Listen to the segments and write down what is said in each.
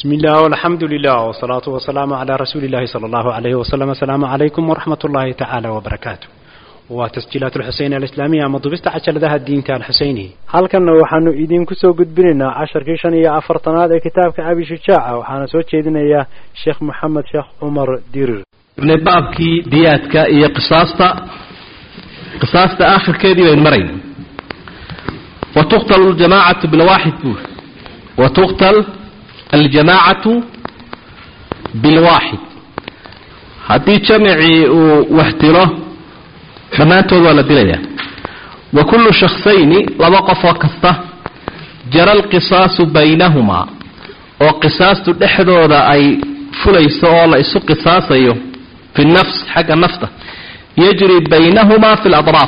بسم الله والحمد لله والصلاة والسلام على رسول الله صلى الله عليه وسلم السلام عليكم ورحمة الله تعالى وبركاته وتسجيلات الحسين الإسلامية مضبست عشر ذا الدين تاع الحسيني halkanna waxaanu idiinku soo gudbinaynaa casharkii shan iyo afartanaad ee kitaabka abi shujaaca waxaana soo jeedinayaa sheekh maxamed sheekh cumar dirir baabkii diyaadka iyo qisaasta qisaasta aakhirkeedii baynu marayna watuqtal ljamaacatu bilwaaxid buur watuqtal aljamaacatu bilwaaxid haddii jamicii uu wax dilo dhammaantood waa la dilayaa wa kullu shaksayni laba qofoo kasta jara alqisaasu baynahumaa oo qisaastu dhexdooda ay fulayso oo la isu qisaasayo fi nafs xagga nafta yajri baynahumaa fi ladraaf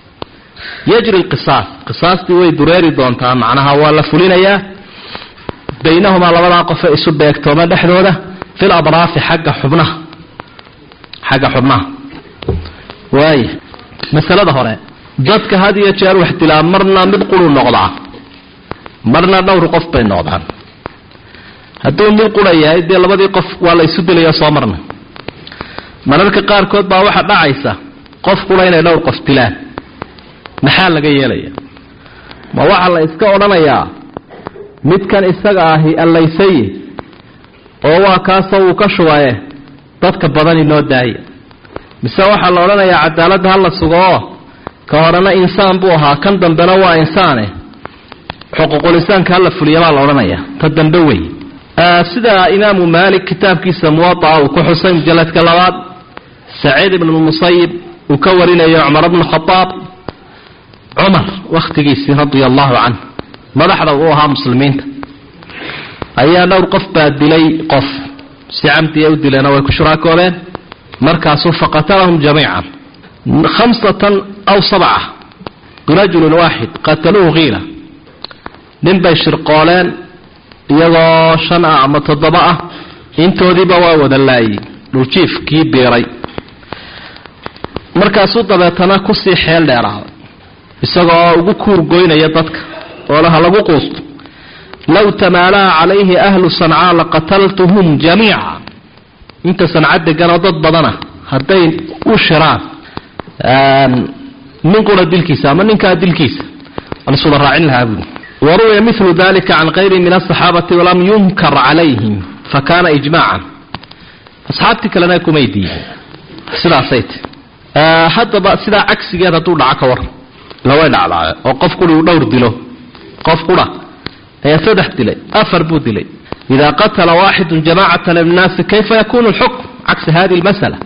yajri lqisaas qisaastii way dureeri doontaa macnaha waa la fulinayaa baynahumaa labadaa qofe isu beegtooma dhexdooda fi ladraafi xagga xubnaha xagga xubnaha waaya masalada hore dadka had iyo jeer wax dilaa marna mid quru noqdaa marna dhowr qof bay noqdaan hadduu mid qura yahay dee labadii qof waa la isu dilaya soo marna mararka qaarkood baa waxaa dhacaysa qof qura inay dhowr qof dilaan maxaa laga yeelaya ma waxaa la iska odhanayaa midkan isaga ahi allaysaye oo waa kaasoo uu ka shubaye dadka badan inoo daaya mise waxaa la odhanayaa cadaaladda hala sugo oo ka horena insaan buu ahaa kan dambena waa insaane xuquuqulisaanka hala fuliya baa la odhanayaa ta dambe wey sida imaamu maalik kitaabkiisa muwaaa uu ku xusay mujaladka labaad saciid ibn musayib uu ka warinayo cumar bnu khaaab cumar wakhtigiisii radia allahu canh madaxda uu ahaa muslimiinta ayaa dhowr qof baa dilay qof si camdiya u dileena way ku shuraakoobeen markaasuu faqatalahum jamiican khamsatan aw sabca birajulin waaxid qataluuhu kiila nin bay shirqooleen iyagoo shan ah ama toddoba ah intoodiiba waa wada laayey dhuljiif kii biiray markaasuu dabeetana kusii xeel dheeraaday isagoo ugu kuurgoynaya dadka oo laha lagu quusto low tamaalaha calayhi ahlu sancaa laqataltuhum jamiica inta sanca deganoo dad badana hadday u shiraan nin qura dilkiisa ama ninkaa dilkiisa laswada raacin lahaa buui waruwiya milu dalika can kayri min asaxaabati walam yunkar calayhim fakana ijmaacan asxaabtii kalena kumay diidin sidaasay ti haddaba sidaa cagsigeed hadduu dhaco ka war laway dhacdaaye oo qof quri uu dhowr dilo qof qura ayaa saddex dilay afar buu dilay ida qatala waaxidu jamacata min annaasi kayfa yakunu lxukm cagsi hadi lmasala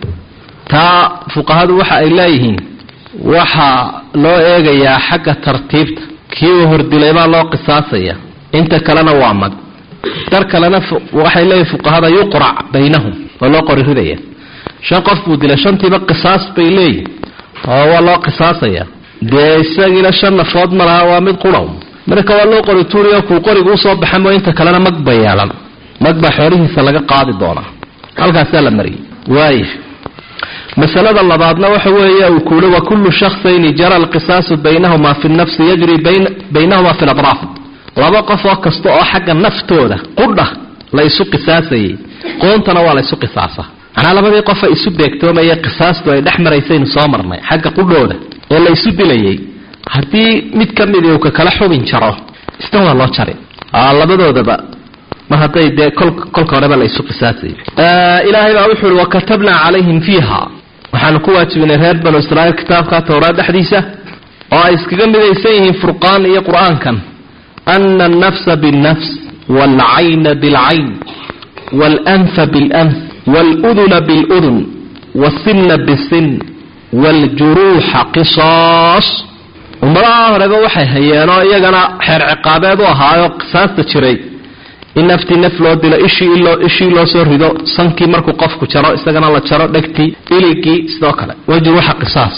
taa fuqahadu waxa ay leeyihiin waxaa loo eegayaa xagga tartiibta kii uu hordilay baa loo qisaasaya inta kalena waa mag dar kalena waxay leeyihin fuqahada yuqrac baynahum waa loo qori ridaya shan qof buu dilay shantiiba qisaas bay leeyihin oo waa loo qisaasaya dee isagiina shan nafood ma laha waa mid quraw marka waa loo qori tuuriyo kuu qorigu usoo baxa mo inta kalena mag ba yeelan mag baa xoolihiisa laga qaadi doonaa halkaasaa la mariyay waaya masalada labaadna waxa weeye uu kuuli wa kullu shaksayni jara alqisaasu baynahuma fi nafsi yajri baynahuma fi ladraaf laba qof oo kasta oo xagga naftooda qudha la isu qisaasayay qoontana waa la isu qisaasa macnaa labadii qofa isu beegtoomaya qisaastu ay dhex maraysaynu soo marnay xagga qudhooda ee la isu dilayay haddii mid ka midi uu ka kala xubin jaro isna waa loo jari labadoodaba mar hadday dee kolka horeba la isu qisaasay ilaahay baa wuxu uhi wakatabnaa calayhim fiiha waxaanu ku waajibinay reer banu israaiil kitaabka towraad dhexdiisa oo ay iskaga midaysan yihiin furqaan iyo qur-aankan ana alnafsa biاlnafs waalcayna bilcayn waalanfa biاlanf wاluduna biاludun wasinna bisin wاljuruuxa qisaas ummadaha horeba waxay hayeenoo iyagana xeer ciqaabeed u ahaayo qisaasta jiray in naftii naf loo dilo ishii loo soo rido sankii markuu qofku jaro isagana la jaro dhegtii iligii sidoo kale wajruuxa qisaas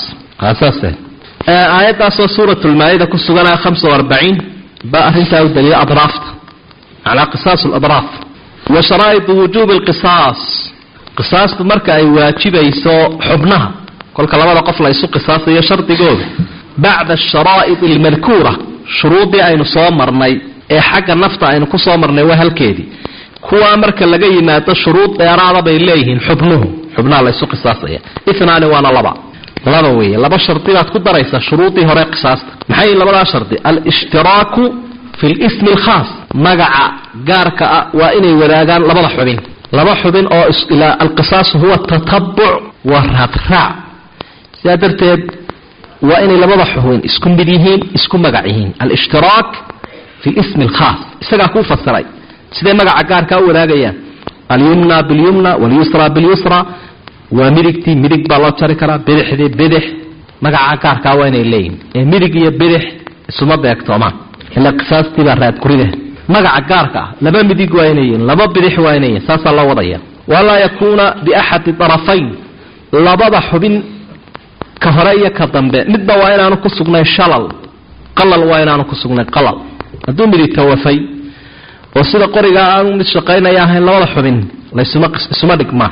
aayadaasoo suurat lmaa-ida ku suganaya hamsa arbaciin baa arintaa u daliya adraafta manaa qisaas ladraaf wa sharaa'idu wujuubi lqisaas qisaastu marka ay waajibayso xubnaha kolka labada qof la isu qisaasayo shardigooda bacda asharaa'id almadkuura shuruudii aynu soo marnay ee xagga nafta aynu ku soo marnay waa halkeedii kuwaa marka laga yimaado shuruud dheeraada bay leeyihiin xubnuhu xubnaha laysu qisaasaya inaani waana laba laba weeye laba shardi baad ku daraysaa shuruudii hore qisaasta maxay labadaa shardi alishtiraaku fi lismi alkhaas magaca gaarka ah waa inay wadaagaan labada xubin laba xubin oo alqisaasu huwa tatabuc wa raadraac sidaa darteed waa inay labada xubin isku mid yihiin isku magac yihiin alshtiraak fi lismi alkhaas isagaa kuu fasiray siday magaca gaarkaa u wadaagayaan alyumna bilyumna walyusra bilyusra waa midigtii midig baa loo jari karaa bidixdii bidix magaca gaarkaa waa inay leeyihin ee midig iyo bidix isuma beegtoomaan ila qisaastii baa raadguride magaca gaarka ah laba midig waa inay yihiin laba bidix waa inay yihiin saasaa loo wadaya walaa yakuuna biaxadi arafayn labada xubin ka hore iyo ka dambe midba waa inaanu ku sugnay shalal qalal waa inaanu ku sugnay qalal hadduu midig tawafay oo sida qorigaa aanu mid shaqaynaya ahayn labada xubin laysuma isuma dhigmaan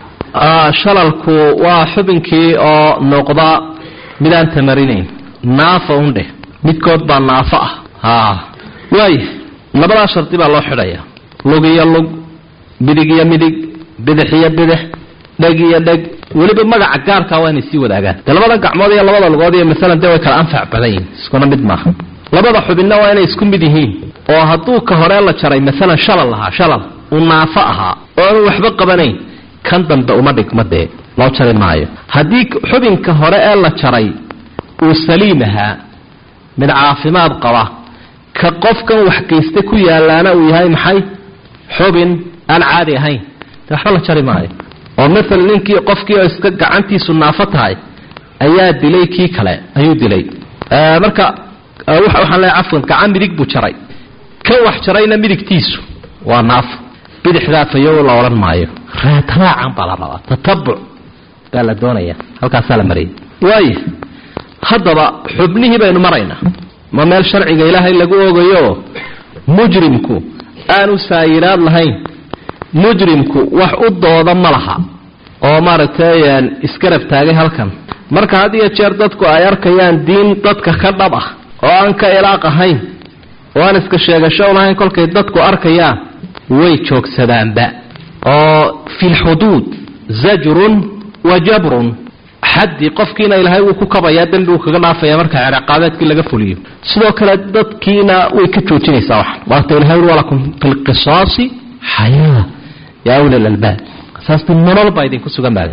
shalalku waa xubinkii oo noqda midaan tamarinayn naafa undheh midkood baa naafo ah ha waaya labadaa shardi baa loo xidhaya lug iyo lug midig iyo midig bidix iyo bidix dheg iyo dheg weliba magaca gaarkaa waa inay sii wadaagaan dee labada gacmood iyo labada lugood iyo masalan dee way kala anfac badan yihin iskuna mid maaha labada xubinna waa inay isku mid yihiin oo hadduu ka hore la jaray masalan shalal ahaa shalal uu naafo ahaa oo aanu waxba qabanayn kan dambe uma dhigma dee loo jari maayo haddii xubinka hore ee la jaray uu saliim ahaa mid caafimaad qaba ka qofkan wax geysta ku yaalaana uu yahay maxay xubin aan caadi ahayn de waxba la jari maayo oo maala ninkii qofkii oo iska gacantiisu naafo tahay ayaa dilay kii kale ayuu dilay marka waxaan leeay cafwan gacan midig buu jaray kan wax jarayna midigtiisu waa naafo bidixdaa fayo la odhan maayo raadraacan baa la rabaa tatabuc baa la doonaya halkaasaa la marayay waaya haddaba xubnihii baynu maraynaa ma meel sharciga ilaahay lagu ogayo mujrimku aanu saayiraad lahayn mujrimku wax u dooda ma laha oo maaragtay isgarab taagay halkan marka had iyo jeer dadku ay arkayaan diin dadka ka dhab ah oo aan ka ilaaq ahayn oo aan iska sheegasho lahayn kolkay dadku arkayaan way joogsadaanba oo fi lxuduud zajrun wa jabrun xaddii qofkiina ilaahay wuu ku kabayaa dembi uu kaga dhaafaya marka ciqaabeedkii laga fuliyo sidoo kale dadkiina way ka joojinaysaa wax waata ilahay uri walakum fi lqisaasi xayaa yaa ula lalbaab saasti nolol baa idinku sugan baade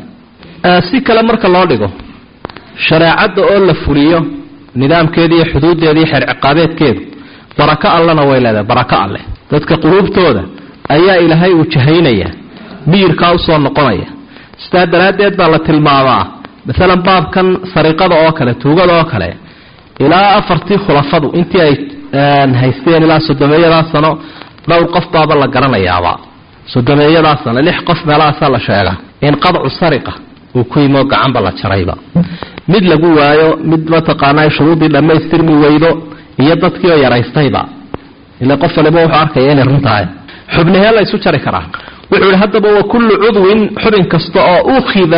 si kale marka loo dhigo shareecadda oo la fuliyo nidaamkeeda iyo xuduuddeeda iyo xeer ciqaabeedkeedu barako allena way leedahay barako alleh dadka quluubtooda ayaa ilaahay uu jahaynaya miyirkaa usoo noqonaya sidaa daraaddeed baa la tilmaamaa maalan baabkan sariqada oo kale tuugada oo kale ilaa afartii khulafadu intii ay haysteen ilaa sodomeeyadaa sano dhowr qof baaba la garanayaaba sodomeeyadaa sano lix qof meelahaasaa la sheega in qadcu sariqa uu ku yimo gacanba la jarayba mid lagu waayo mid mataqaanaa shuruudii dhammaystirmi weydo iyo dadkii oo yaraystayba ila qof waliba wuxuu arkaya inay run tahay xubnahee la ysu jari karaa wuxuu yihi haddaba wa kullu cudwin xubin kasta oo ukhida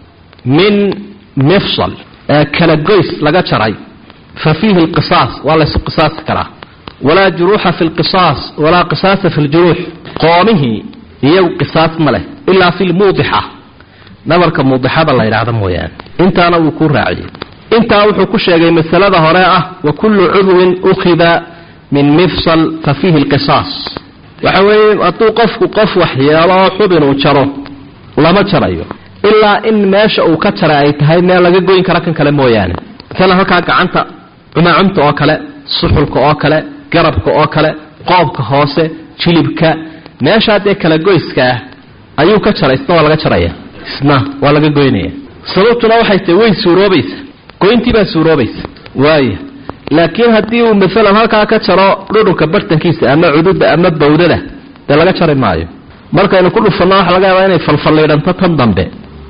min mifsal kala goys laga jaray fa fiihi lqisaas waa laysu qisaasi karaa walaa juruuxa fi lqisaas walaa qisaasa fi ljuruux qoomihii iyagu qisaas ma leh ilaa fi lmuudixa nabarka muudixada la yidhaahda mooyaane intaana wuu ku raaciyey intaa wuxuu ku sheegay masalada hore ah wa kullu cudwin ukhida min mifsal fa fiihi lqisaas waxa weeye hadduu qofku qof waxyeelo oo xubin uu jaro lama jarayo ilaa in meesha uu ka jaray ay tahay meel laga goyn kara kan kale mooyaane masalan halkaa gacanta cumaacumta oo kale suxulka oo kale garabka oo kale qoobka hoose jilibka meeshaa dee kala goyska ah ayuu ka jaray isna waa laga jaraya isna waa laga goynaya sababtuna waxay tahay way suuroobaysa goyntii baa suuroobaysa waaya laakiin haddii uu maalan halkaa ka jaro dhudhunka bartankiisa ama cududa ama bawdada dee laga jari maayo markaynu ku dhufanno waxa laga yaabaa inay falfalliidhanto tan dambe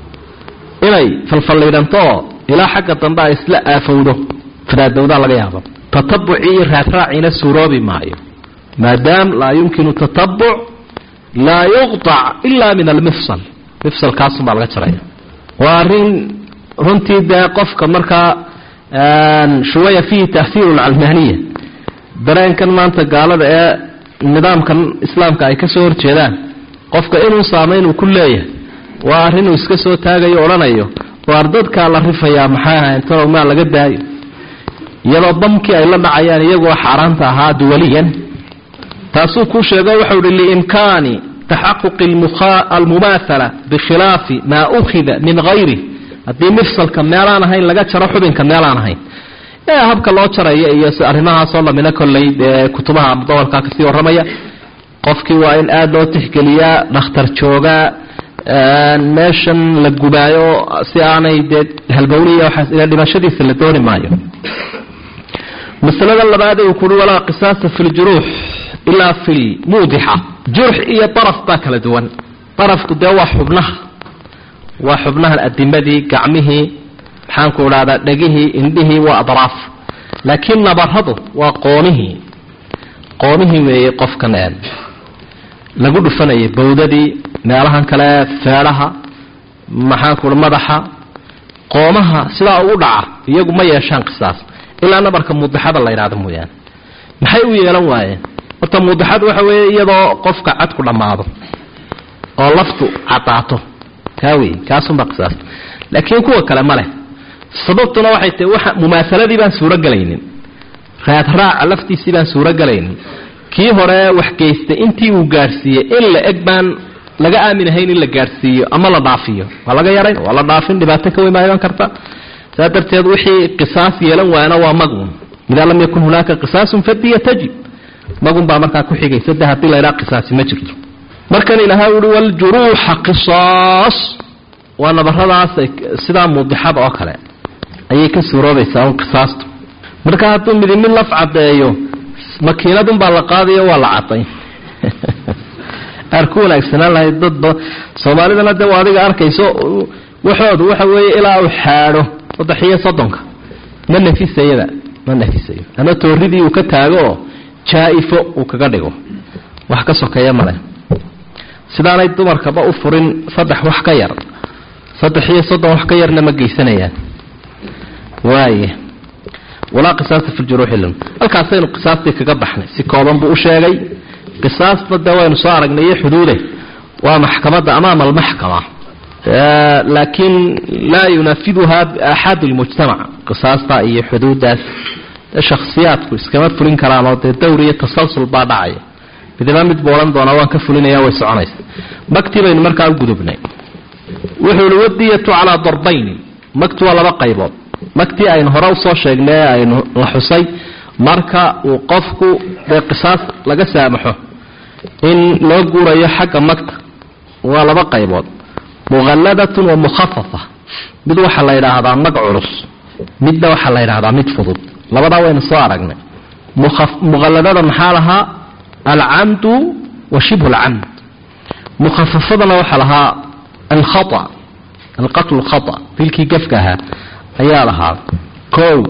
inay falfalliidhanto oo ilaa xagga dambe ay isla aafowdo fadaadowdaa laga yaaba tatabucii iyo raadraaciina suuroobi maayo maadaam laa yumkinu tatabuc laa yuqطac ila min almifsal mifsalkaasunbaa laga jaraya waa arrin runtii dee qofka markaa shuwaya fiihi tahiiru lcalmaaniya dareenkan maanta gaalada ee nidaamkan islaamka ay kasoo horjeedaan qofka inuu saameyn uu ku leeyahay waa arrinuu iska soo taagayo odhanayo waar dadkaa la rifayaa maxay ahayn talow maa laga daayo iyadoo bamkii ay la dhacayaan iyagoo xaaraanta ahaa duwaliyan taasuu kuu sheego waxau hi liimkaani taxaquqi almumaathala bikhilaafi maa ukhida min hayri haddii mifsalka meelaan ahayn laga jaro xubinka meelaan ahayn ee habka loo jarayo iyo arrimahaasoo lamina kolley dee kutubaha mudawarka kasii warramaya qofkii waa in aada loo tixgeliyaa dhakhtar joogaa meeshan la gubaayo si aanay dee halbowniya waxaas ila dhimashadiisa la dooni maayo masalada labaad uu kuhi walaa qisaasa fi ljuruux ilaa fi lmuudixa jurx iyo daraf baa kala duwan darafku dee waa xubnaha waa xubnahan adimadii gacmihii maxaanku idhahdaa dhegihii indhihii waa adraaf laakiin nabaradu waa qoonihii qoonihii weeye qofkan ee lagu dhufanayay bawdadii meelahan kale feedhaha maxaanku madaxa qoomaha sidaa ugu dhaca iyagu ma yeeshaan qisaas ilaa nabarka muudixada la yidhahdo mooyaane maxay u yeelan waayeen horta muudixadu waxa weeye iyadoo qofka cadku dhammaado oo laftu cadaato kaa wey kaasunbaa qisaas laakiin kuwa kale ma leh sababtuna waxay tahay waxa mumaasaladii baan suurogelaynin raadraaca laftiisii baan suurogelaynin kii hore wax geystay intii uu gaadhsiiyey in la eg baan laga aaminahayn in la gaadhsiiyo ama la dhaafiyo waa laga yarayn waa la dhaafin dhibaato ka weyn iman karta saa darteed wixii qisaas yeelan waana waa magun idaa lam yakun hunaaka qisaasun fadiya tajib magun baa markaa ku xigaysa de haddii laydhaa qisaasi ma jirto markan ilahay uhi waljuruuxa qisaas waa nabaradaas sidaa muudixada oo kale ayay ka suuroobaysaa un qisaastu marka hadduu midimid laf caddeeyo makiinadunbaa la qaadayo waa la caday aar ku wanaagsanaan lahayd dadba soomaalidana de adiga arkayso waxoodu waxa weeye ilaa uu xaadho saddex iyo soddonka ma nafisayaba ma nafisayo ama tooridii uu ka taago oo jaa-ifo uu kaga dhigo wax ka sokeeya male sidaanay dumarkaba u furin saddex wax ka yar saddex iyo soddon wax ka yarna ma geysanayaan waaya walaa qisaasta fi ljuruuxi lm halkaasaynu qisaastii kaga baxnay si kooban buu u sheegay qisaasna dee waynu soo aragnay iyo xuduude waa maxkamadda amaama almaxkama laakiin laa yunafiduha axad lmujtamac qisaasta iyo xuduuddaas shakhsiyaadku iskama fulin karaan oo dee dawr iyo tasalsul baa dhacaya midaba mid buu odhan doonaa waan ka fulinaya way soconaysa magtii baynu markaa u gudubnay wuxuu ihi wadiyatu calaa darbayni magtu waa laba qaybood magtii aynu hore usoo sheegnay ee aynu la xusay marka uu qofku dee qisaas laga saamaxo in loo guurayo xagga magta waa laba qaybood muqalladatun wa mukhafafa mid waxaa la yidhaahdaa mag culus midna waxaa la yidhahdaa mid fudud labadaa waynu soo aragnay muqalladada maxaa lahaa alcamdu wa shibhu alcamd mukhafafadana waxaa lahaa alkhata alqatlu khata dilkii gafka ahaa ayaa lahaa kow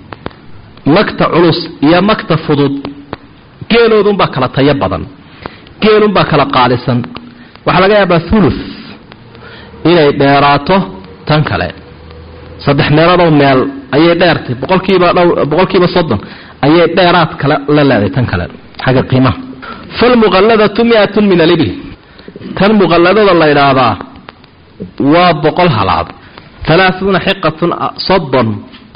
magta culus iyo magta fudud geeloodunbaa kala tayo badan geelunbaa kala qaalisan waxaa laga yaabaa thuluth inay dheeraato tan kale saddex meeloodoo meel ayay dheertay boqolkiiba dh boqolkiiba soddon ayay dheeraad kale la leeday tan kale xagga qiimaha falmuqalladatu mi-atun min alibil tan muqalladada la yidhaahdaa waa boqol halaad halaaثuuna xiqatun soddon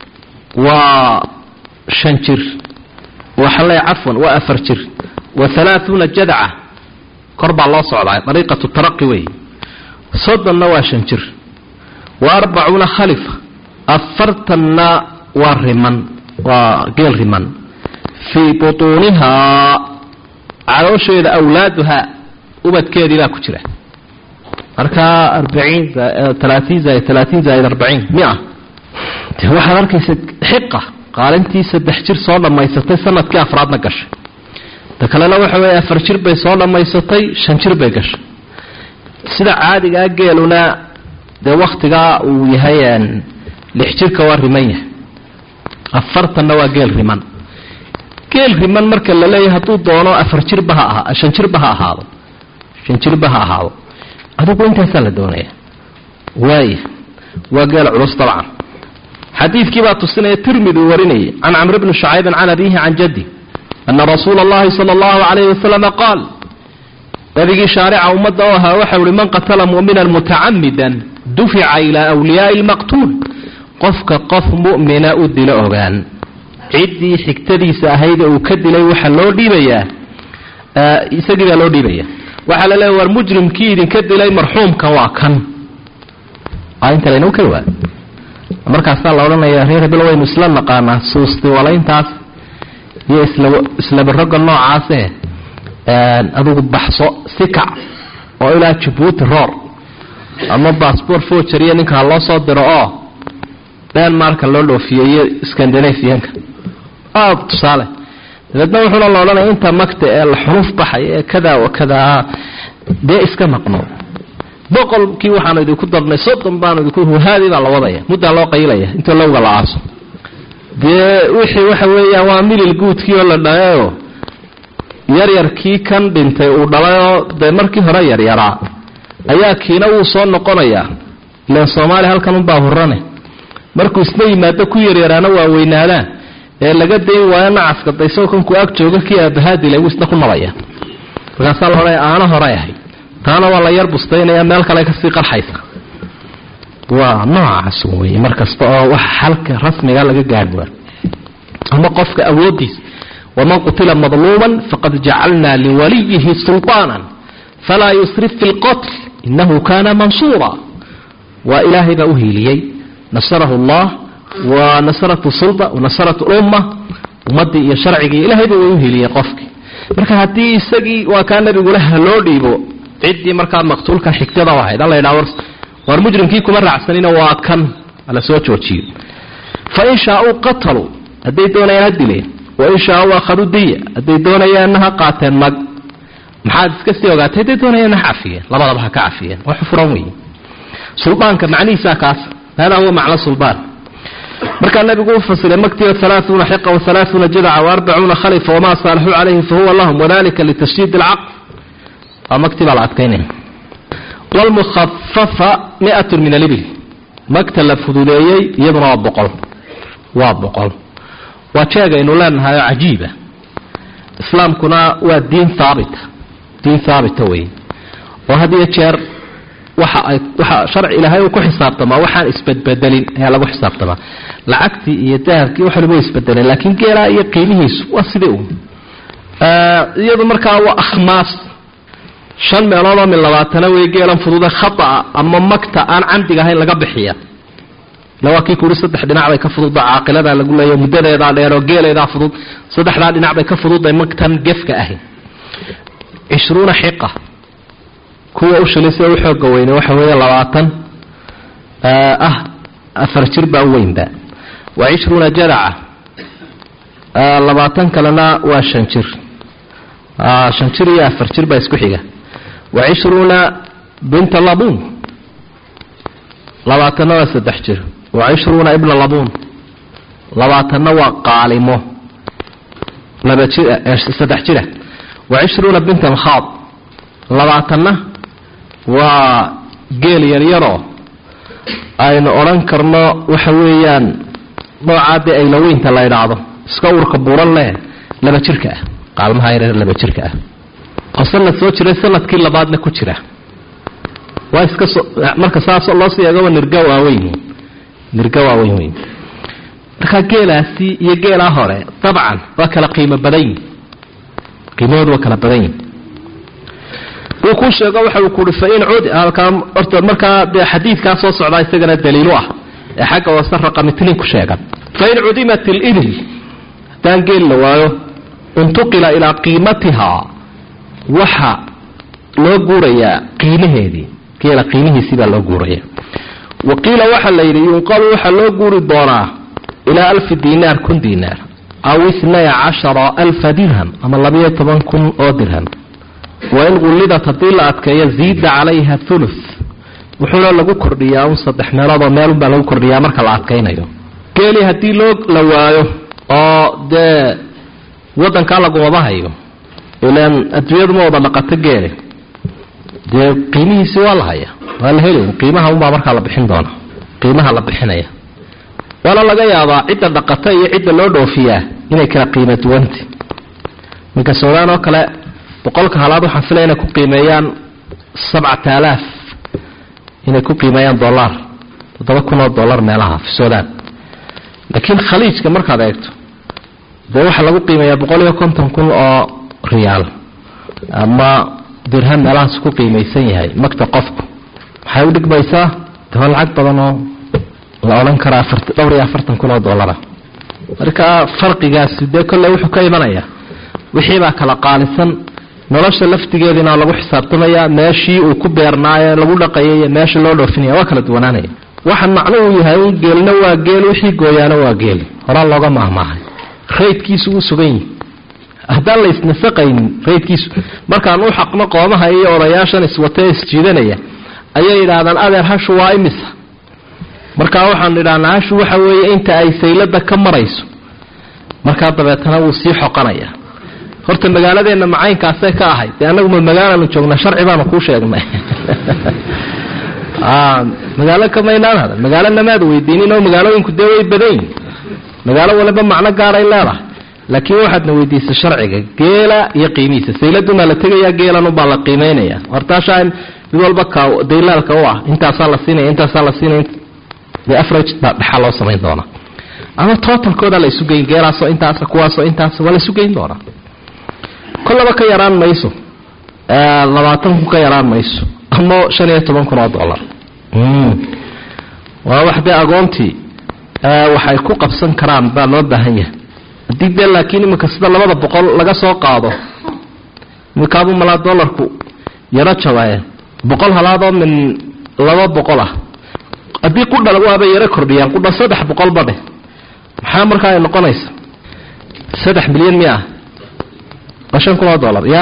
waa shan jir waxaan leeya cafwan waa afar jir wa halaaثuuna jadaca kor baa loo socdaa dariiqatu taraqi wey soddonna waa shan jir wa arbacuuna khalifa afartanna waa riman waa geel riman fii butuunihaa caloosheeda awlaaduhaa ubadkeedii baa ku jira markaa arbaciin talaatiin zaaid talaatiin zaaid arbaciin mia de waxaad arkaysa xiqa qaalintii saddex jir soo dhammaysatay sanadkii afraadna gashay ta kalena waxa weeye afar jir bay soo dhammaysatay shan jir bay gashay sida caadigaa geeluna dee waktigaa uu yahay lix jirka waa riman yahay afartanna waa geel riman geel riman marka la leeyahay hadduu doono afar jirba ha ahaa shan jirba ha ahaado shan jirba ha ahaado adigu intaasaa la doonaya waaya waa geel culus dabcan xadiidkii baa tusinaya tirmidi uu warinayay can camr bni shucaybin can abiihi can jaddi ana rasuula allahi sala allahu calayhi wasalama qaal nabigii shaarica ummadda oo ahaa waxau ihi man qatala mu'minan mutacamidan dufica ilaa wliyaai lmaqtuul qofka qof mu'mina u dilo ogaan ciddii xigtadiisa ahayd uu ka dilay waxaa loo dhiibayaa isagii baa loo dhiibaya waxaa la leeya war mujrimkii idinka dilay marxuumkan waa kan inta laynoo keli waay markaasaa la odhanaya reer hebel waynu isla naqaanaa suusti walayntaas iyo isla islabaroga noocaase adugu baxso sikac oo ilaa jabuuti roor ama bassbort forgery ninkaa loo soo diro oo denmarka loo dhoofiyey iyo scandinavianka aad tusaale dabeedna wuxuuna la odhanaya inta magta ee la xunuf baxaya ee kada wa kadaa dee iska maqno boqolkii waxaanu idinku darnay soddon baanu idinku huhaadii baa la wadaya muddaa loo qaylaya intoo lowga la aaso dee wixii waxa weeyaan waa milil guudkii oo la dhalayo yaryarkii kan dhintay uu dhalayoo dee markii hore yaryaraa ayaa kiina wuu soo noqonayaa ilan soomaaliya halkan unbaa hurane markuu isna yimaado ku yaryaraana waa weynaadaan ee laga dayn waayo nacaska dayso kanku ag jooga kii aabahaadilay wuu isna ku nabaya markaasaa la odhanaya aano hore ahay taana waa la yar bustaynaya meel kale kasii qarxaysa waa noocaas wey markasta oo wax xalka rasmiga laga gaadh ama qofka awoodiisa waman qutila madluuman faqad jacalna liwaliyihi sulطaana falaa yusrif fi lqotl inahu kana mansuura waa ilaahay baa uhiiliyey nasarahu allah wa nasaratu sulda wanasaratu lumma ummadii iyo sharcigii ilahayba way uhiiliyey qofkii marka haddii isagii waa kaa nabigule haloo dhiibo ciddii markaa maqtuulka xigtada ahayd alla ydhaa war mujrimkii kuma raacsanina waa kan la soo joojiyo fain shaauu qataluu hadday doonayaan ha dileen wain shaauu akhaduu diya hadday doonayaanna ha qaateen mag maxaad iska sii ogaatay hadday doonayaanna ha cafiyeen labadaba ha ka cafiyeen wax furan wey suldaanka macnihiisaa kaas hada huwa macno suldaan markaa nabigu u fasiray maktiga alaaثuuna xiqa wahalaaثuuna jadaca waarbacuuna khalifa wamaa saalaxuu calayhi fahuwa lahum wadalika litashdiid اlcaql waa makti baa la adkaynaya wlmukhafafa miatu min alibil magta la fududeeyey iyaduna waa boqol waa boqol waa jeegaynu leenahay oo cajiiba islaamkuna waa diin haabita diin haabita wey oo had iyo jeer waxa ay waxa sharci ilaahay uu ku xisaabtamaa waxaan isbedbedelin ayaa lagu xisaabtamaa lacagtii iyo dahabkii waxaliba way isbedeleen laakiin geelaa iyo qiimihiisu waa sidii un iyadu markaa waa akhmaas shan meelood oo mid labaatana wey geelan fudude khataa ama magta aan camdiga ahayn laga bixiya ila waa kii kuuri saddex dhinac bay ka fududda caaqiladaa lagu leeya muddadeedaa dheeroo geeleedaa fudud saddexdaa dhinac bay ka fududday magtan gefka ahayn cishruuna xiqa kuwa u shilisee u xooga weyne waxa weeye labaatan ah afar jir baa u weynba wa cishruuna jadaca labaatan kalena waa shan jir shan jir iyo afar jir baa isku xiga wa cishruuna binta labuun labaatanna waa saddex jir wa cishruuna ibna labuun labaatanna waa qaalimo laba jir saddex jira wa cishruuna binta alkhaad labaatanna waa geel yaryaroo aynu odhan karno waxa weeyaan noocaa dee aylaweynta la idhaahdo iska urka buuran leh laba jirka ah qaalmaha yareer laba jirka ah oo sanad soo jiray sanadkii labaadna ku jira waa iska so marka saas loo sii eegaba nirga waaweyn nirga waaweyn weyn markaa geelaasi iyo geelaa hore dabcan waa kala qiimo badan yihin qiimahoodu waa kala badan yihin wuu kuu sheego waxa uu kuui fain cudi halkaa horta markaa dee xadiidkaa soo socdaa isagana daliilu ah ee xagga hoose raqamitlin ku sheegan fain cudimat ilibil haddaan geel la waayo intuqila ilaa qiimatihaa waxa loo guurayaa qiimaheedii geela qiimihiisii baa loo guuraya wa qiila waxaa la yidhi yunqalu waxaa loo guuri doonaa ilaa alfi dinaar kun dinaar aw itnay cashara alfa dirham ama labayo toban kun oo dirham wain qullidat haddii la adkeeyo ziida calayha thuluth wuxuuna lagu kordhiyaa un saddex meeloodoo meelunbaa lagu kordhiyaa marka la adkaynayo geeli haddii loo la waayo oo dee wadankaa lagumaba hayo ilaan adduunyadu ma wada dhaqato geele dee qiimihiisi waa la haya waa la heli qiimaha unbaa markaa la bixin doona qiimaha la bixinaya waana laga yaabaa cidda dhaqata iyo cidda loo dhoofiyaa inay kala qiimo duwanta minka suudaan oo kale boqolka halaad waxaan filaya inay ku qiimeeyaan sabcata alaaf inay ku qiimeeyaan dollar toddoba kun oo dollar meelaha fi suudaan laakiin khaliijka markaad eegto dee waxaa lagu qiimeeyaa boqol iyo konton kun oo riyaal ama dirham meelahaas ku qiimaysan yahay magta qofku waxay u dhigmaysaa daba lacag badan oo la odhan karaa dhowr iyo afartan kun oo dollara marka farqigaasi dee kolley wuxuu ka imanaya wixiibaa kala qaalisan nolosha laftigeediina lagu xisaabtamaya meeshii uu ku beernaaye lagu dhaqayay iyo meesha loo dhoofinaya waa kala duwanaanaya waxaan macnuhu yahay un geelna waa geel wixii gooyaana waa geel horaa looga maahmaahay raydkiisu uu sugan yihi haddaan la isnasaqaynin raydkiisu markaan u xaqno qoomaha iyo odayaashan iswatee isjiidanaya ayay yidhaahdaan adeer hashu waa imisa markaa waxaan idhahnaa hashu waxa weeye inta ay saylada ka marayso markaa dabeetana wuu sii xoqanaya horta magaaladeenna macaynkaasee ka ahayd dee annagu ma magaalaanu joognaa sharci baanu kuu sheegnay magaalo kamaynaan hada magaalo namaad weydiinin oo magaalooyinku dee way badayin magaalo waliba macno gaaray leedahay laakiin waxaadna weydiisay sharciga geela iyo qiimihiisa sayladumaa la tegayaa geelanubaa la qiimeynaya hortaashaa mid walba ka daylaalka u ah intaasaa la siinaya intaasaa la siinaya dee average baa dhexaa loo samayn doonaa ama totalkooda la isu geyn geelaasoo intaasa kuwaasoo intaas waa la isu geyn doonaa kollaba ka yaraan mayso labaatan kun ka yaraan mayso ama shan iyo toban kun oo dollar waa wax dee agoontii waxay ku qabsan karaan baa loo baahan yahay haddii dee laakiin iminka sida labada boqol laga soo qaado iminkaabuu malaa dollarku yaro jabaye boqol halaadoo min laba boqol ah haddii qudha waabay yaro kordhiyaan qudha saddex boqolba dheh maxaa markaa ay noqonaysa saddex milyan miya ah waa shan kun oo dollar ya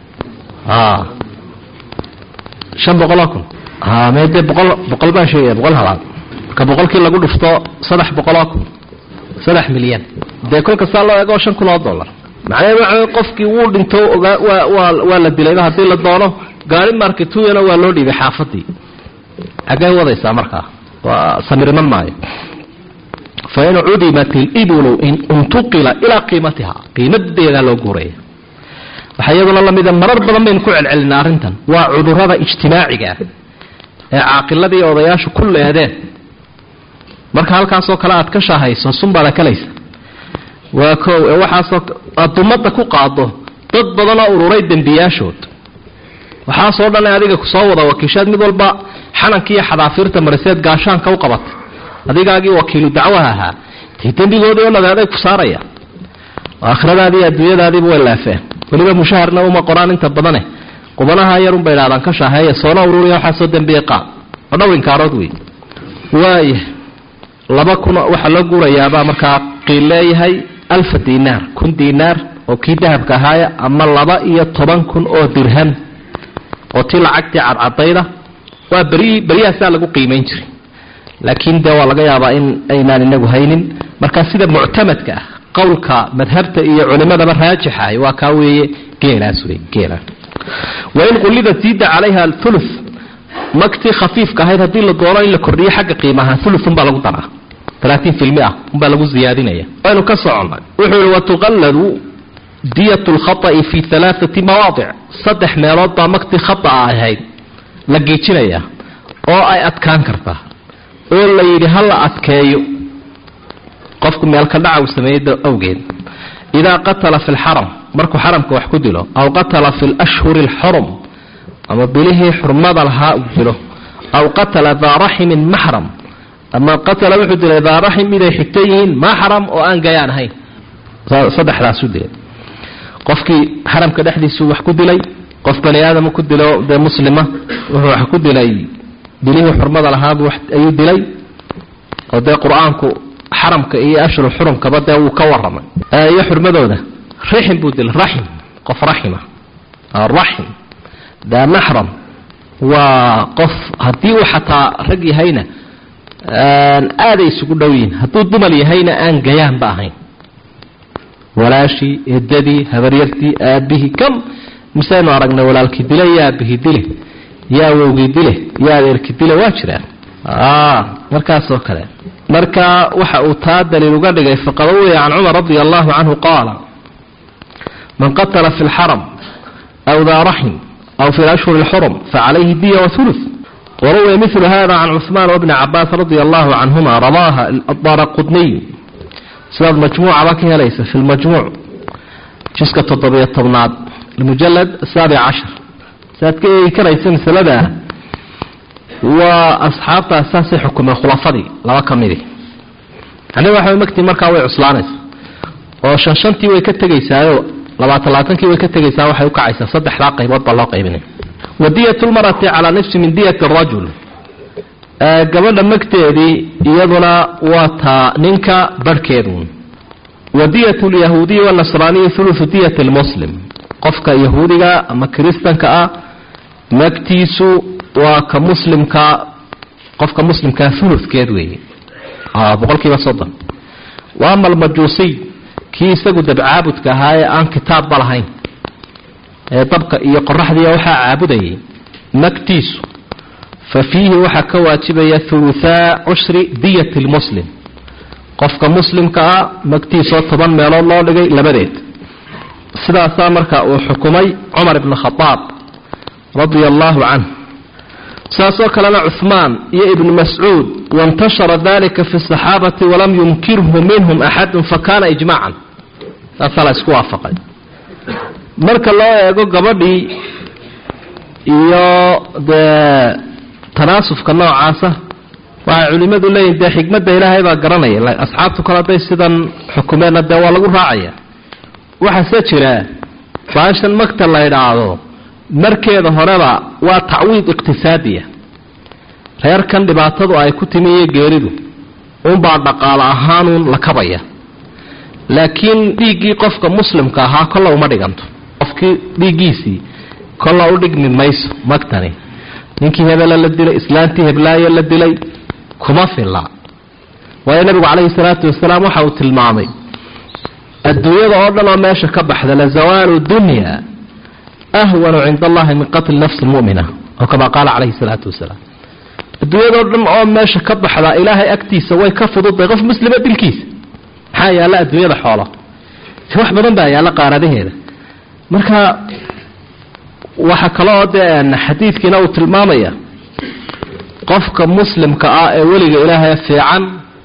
shan boqoloo kun me dee boqol boqol baan sheegaya boqol halaad marka boqolkii lagu dhufto saddex boqoloo kun saddex milyan dee kolka saa loo eego shan kun oo dollar macnaheed waxa qofkii wuu dhinto ogaa waa waa waa la dilayba haddii la doono gaari marketuyana waa loo dhiibay xaafadii xaggay wadaysaa markaa waa samirman maayo fain cudimat iliblu in untuqila ilaa qiimatiha qiimadeedaa loo guuraya waxaa iyaduna lamida marar badan baynu ku celcelinaa arrintan waa cudurada ijtimaaciga ah ee caaqiladii odayaashu ku leedeen marka halkaasoo kale aad ka shaahayso sunbaad akalaysa waa ko ee waxaasoo aad dumada ku qaado dad badanoo ururay dembiyaashood waxaasoo dhan adiga kusoo wada wakiishaad mid walba xanankiiyo xadaafiirta mariseed gaashaanka u qabatay adigaagii wakiilu dacwaha ahaa dee dembigoodii oo nagaaday ku saaraya aakhiradaadii adduunyadaadiiba way laafeen weliba mushaharna uma qoraan inta badane qubanaha yarunbay idhahdaan ka shaaheeya soona ururiya waxaasoo dembiye qaad oo dhow inkaarood wey waaya laba kun waxaa loo guurayaabaa markaa qiil leeyahay alfa dinaar kun dinaar oo kii dahabka ahaaya ama laba iyo toban kun oo dirham oo tii lacagtii cadcadayda waa beri beryahaasaa lagu qiimayn jiray laakiin dee waa laga yaabaa in aynaan inagu haynin markaa sida muctamadka ah qowlka madhabta iyo culimadaba raajixahay waa kaa weeye geelaas wey geela wain qullida ziida calayha ulu magtii khafiifka ahayd haddii la doono in la kordhiyo xagga qiimaha uluunbaa lagu daraa alaatiin filmi ah unbaa lagu ziyaadinaya waynu ka soconnay wuxuu yihi watuqalladu diyat lkhaطa'i fi alaaati mawaadic saddex meelood baa magtii khata'a ahayd la geejinaya oo ay adkaan kartaa oo la yidhi ha la adkeeyo qofku meelka dhaca uu sameeyey awgeed idaa qatala fi lxaram markuu xaramka wax ku dilo aw qatala fi lashhuri alxurum ama bilihii xurmada lahaa uu dilo aw qatala daa raximin maxram ama qatala wuxuu dilay daa raxim miday xigto yihiin maxram oo aan gayaan ahayn saddexdaasu dilay qofkii xaramka dhexdiisuu wax ku dilay qof bani aadam ku dilo dee muslima wuxuu wax ku dilay bilihii xurmada lahaabuu ayuu dilay oo dee qur-aanku xaramka iyo ashhur xurumkaba dee wuu ka waramay iyo xurmadooda rixim buu dilay raxim qof raxima raxim daa maxram waa qof haddii uu xataa rag yahayna aaday isugu dhow yihin hadduu dumar yahayna aan gayaanba ahayn walaashii eedadii habaryartii aabihii kam misaynu aragnay walaalkii dile iyo aabihii dile iyo awowgii dile iyo adeerkii dile waa jiraan markaasoo kale marka waxa uu taa daliil uga dhigay faqad uwiya can cumar radia allahu canhu qaala man qatala fi lxaram aw daa raxim aw fi lashhuri lxurum facalayhi diya wathuluth waruwiya milu hada can cuثmaan wbni cabaas radia allahu canhuma rawaaha adara qudniy sidaad majmuucaba ka helaysa fi lmajmuuc jiska toddobiyo tobnaad mujalad saabic cashar siaad ka eegi karaysa masaladaa waa asxaabtaas saasay xukumeen khulafadii laba ka midi yani waxa magtii markaa way cuslaanaysa oo shan shantii way ka tegaysaayo labaatan labaatankii way ka tegaysaa waxay ukacaysaa saddexdaa qaybood baa loo qaybinaya wadiyat lmarati calaa nafsi min diyat rajul gabadha magteedii iyaduna waa taa ninka barhkeedu wadiyat lyahuudiyi wanasraaniyi ulusu diyat lmuslim qofka yahuudiga ama kiristanka ah magtiisu waa ka muslimka qofka muslimkaa uludkeed weeye boqol kiiba soddon wa ama almajuusiy kii isagu dabcaabudka ahaa ee aan kitaabba lahayn ee dabka iyo qoraxdiiya waxaa caabudayay magtiisu fa fiihi waxaa ka waajibaya huluthaa cushri diyat lmuslim qofka muslimka ah magtiisoo toban meelood loo dhigay labadeed sidaasaa marka uu xukumay cumar ibn khadaab radia allaahu canh saasoo kalena cuhmaan iyo ibnu mascuud waintashara dalika fi saxaabati walam yunkirhu minhum axadun fakana ijmaacan saasaa la isku waafaqay marka loo eego gabadhii iyo dee tanaasufka noocaasa waxay culimadu leeyihin dee xikmadda ilaahay baa garanaya asxaabtu kale hadday sidan xukumeenna dee waa lagu raacaya waxaase jira baashan magta la idhaahdo markeeda horeba waa tacwiid iqtisaadiya reerkan dhibaatadu ay ku timi iyo geeridu unbaa dhaqaalo ahaanuun la kabaya laakiin dhiiggii qofka muslimka ahaa kolla uma dhiganto qofkii dhiiggiisii kolla u dhigmi mayso magtani ninkii hebela la dilay islaantii heblaayo la dilay kuma filla waayo nabigu calayhi salaatu wasalaam waxa uu tilmaamay adduunyada oo dhan oo meesha ka baxda la zawaalu dunya ahwanu cinda allahi min qatli nafsi mumina oo kamaa qaala calayhi salaatu wasalaam adduunyadao dhan oo meesha ka baxda ilaahay agtiisa way ka fududay qof muslima dilkiisa maxaa yaalla adduunyada xoolo wax badan baa yaalla qaaradaheeda marka waxa kaloo dee xadiidkiina uu tilmaamaya qofka muslimka ah ee weliga ilaahay fiican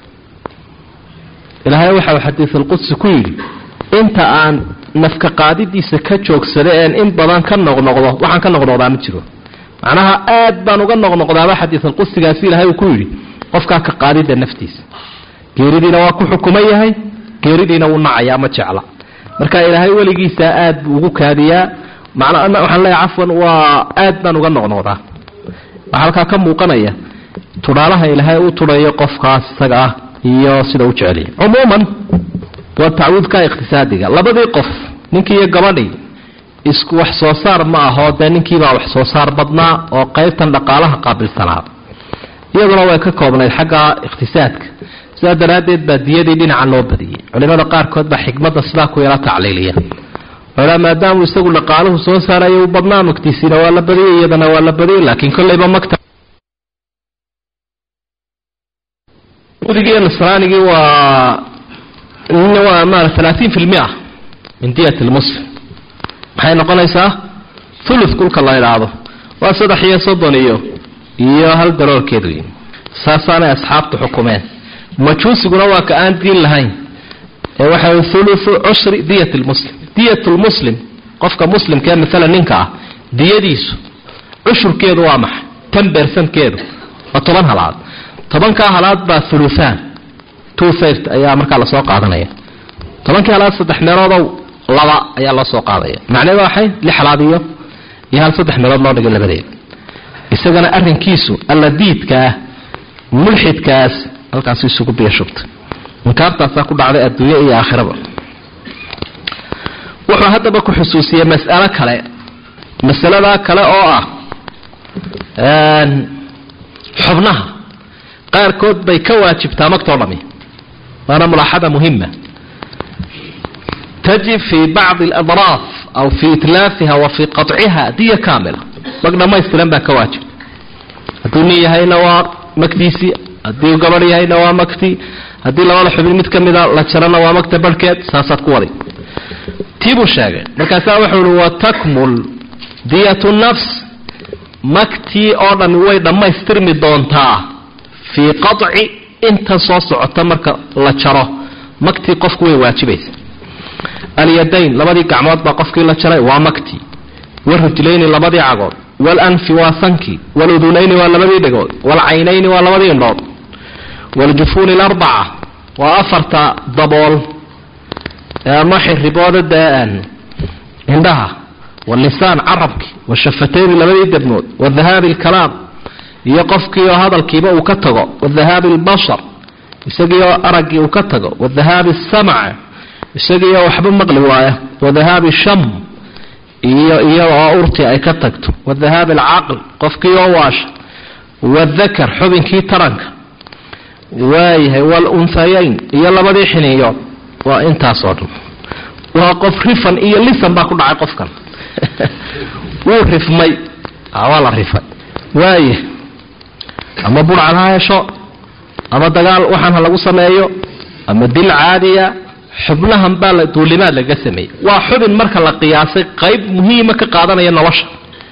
ilaahay waxa uu xadiisulqudsi ku yidhi inta aan nafka qaadidiisa ka joogsada een in badan ka noqnoqdo waxaan ka noqnoqdaa ma jiro macnaha aad baan uga noqnoqdaaba xadiisulqudsigaasi ilaahay uu ku yidhi qofkaa ka qaadida naftiisa geeridiina waa ku xukuman yahay geeridiina wuu nacayaa ma jecla marka ilaahay weligiisa aad buu ugu kaadiyaa macna waxaan leeyahay cafwan waa aad baan uga noqnoqdaa waxaa halkaa ka muuqanaya tudhaalaha ilaahay u tudhayo qofkaas isaga ah iyo sida u jeceliya cumuuman waa tacwiidka iqtisaadiga labadii qof ninkii iyo gabadhii isku wax soo saar ma ahoo dee ninkiibaa wax soo saar badnaa oo qaybtan dhaqaalaha qaabilsanaa iyaduna way ka koobnayd xagga iqtisaadka sidaa daraaddeed baa diyadii dhinaca loo badiyey culimada qaarkood baa xikmadda sidaa ku yala tacliiliya oa maadaamuu isagu dhaqaaluhu soo saarayo u badnaa magtiisiina waa la badiyey iyadana waa la badiyey laakiin kollayba magta udigii nasraanigii waa waa maara alaatiin fi lmia min diyat lmuslim maxay noqonaysaa thuluth kulka la idhaahdo waa saddex iyo soddon iyo iyo hal daroorkeed wey saasaanay asxaabtu xukumeen majuusiguna waa ka aan diin lahayn ee waxa thuluthu cushri diyat lmuslim diyat lmuslim qofka muslimkaee maalan ninka ah diyadiisu cushurkeedu waa maxay tan beersankeedu waa toban halaad tobankaa halaad baa thuluthaan two third ayaa markaa lasoo qaadanaya tobankii halaad saddex meeloodow laba ayaa loo soo qaadaya macneedu waxay lix halaad iyo iyo hal saddex meelood loo dhigay labadeed isagana arrinkiisu alla diidkaah mulxidkaas halkaasu isugu biyo shubtay inkaartaasaa ku dhacday adduunye iyo aakhiraba wuxuu haddaba ku xusuusiyey mas'alo kale masaladaa kale oo ah xubnaha qaarkood bay ka waajibtaa magtoo dhami waana mulaaxada muhima tajib fii bacdi aladraaf aw fii itlaafiha wa fii qaطciha diya kaamila mag dhammaystiran baa ka waajibta hadduu nin yahayna waa magtiisii haddii gabadh yahayna waa magtii haddii labada xubin mid ka mida la jarana waa magta barhkeed saasaad ku waday tii buu sheegay markaasaa wuxuu uhi watakmul diyatu nafs magtii oo dhan way dhammaystirmi doontaa fii qaطci inta soo socota marka la jaro magtii qofku way waajibaysa alyadayn labadii gacmood baa qofkii la jaray waa magtii warijlayni labadii cagood walanfi waa sankii waludunayni waa labadii dhegood walcaynayni waa labadii indhood waljufuuni larbaca waa afarta dabool ama xiribooda daan indhaha walisaan carabkii washafatayni labadii debnood wadahaabi alkalaam iyo qofkii oo hadalkiiba uu ka tago wadahaabi albashar isagii oo araggii uu ka tago wadahaabi asamc isagii oo waxba maqli waaya wadahaabi sham iyo iyada oo urti ay ka tagto wadahaabi alcaql qofkii oo waasha wadakar xubinkii taranka waayahay walunhayayn iyo labadii xiniyood waa intaasoo dhan waa qof rifan iyo lisan baa ku dhacay qofkan wuu rifmay waa la rifay waaya ama burcan ha hesho ama dagaal waxaan ha lagu sameeyo ama dil caadiya xubnahan baa la duulimaad laga sameeyey waa xubin marka la qiyaasay qayb muhiima ka qaadanaya nolosha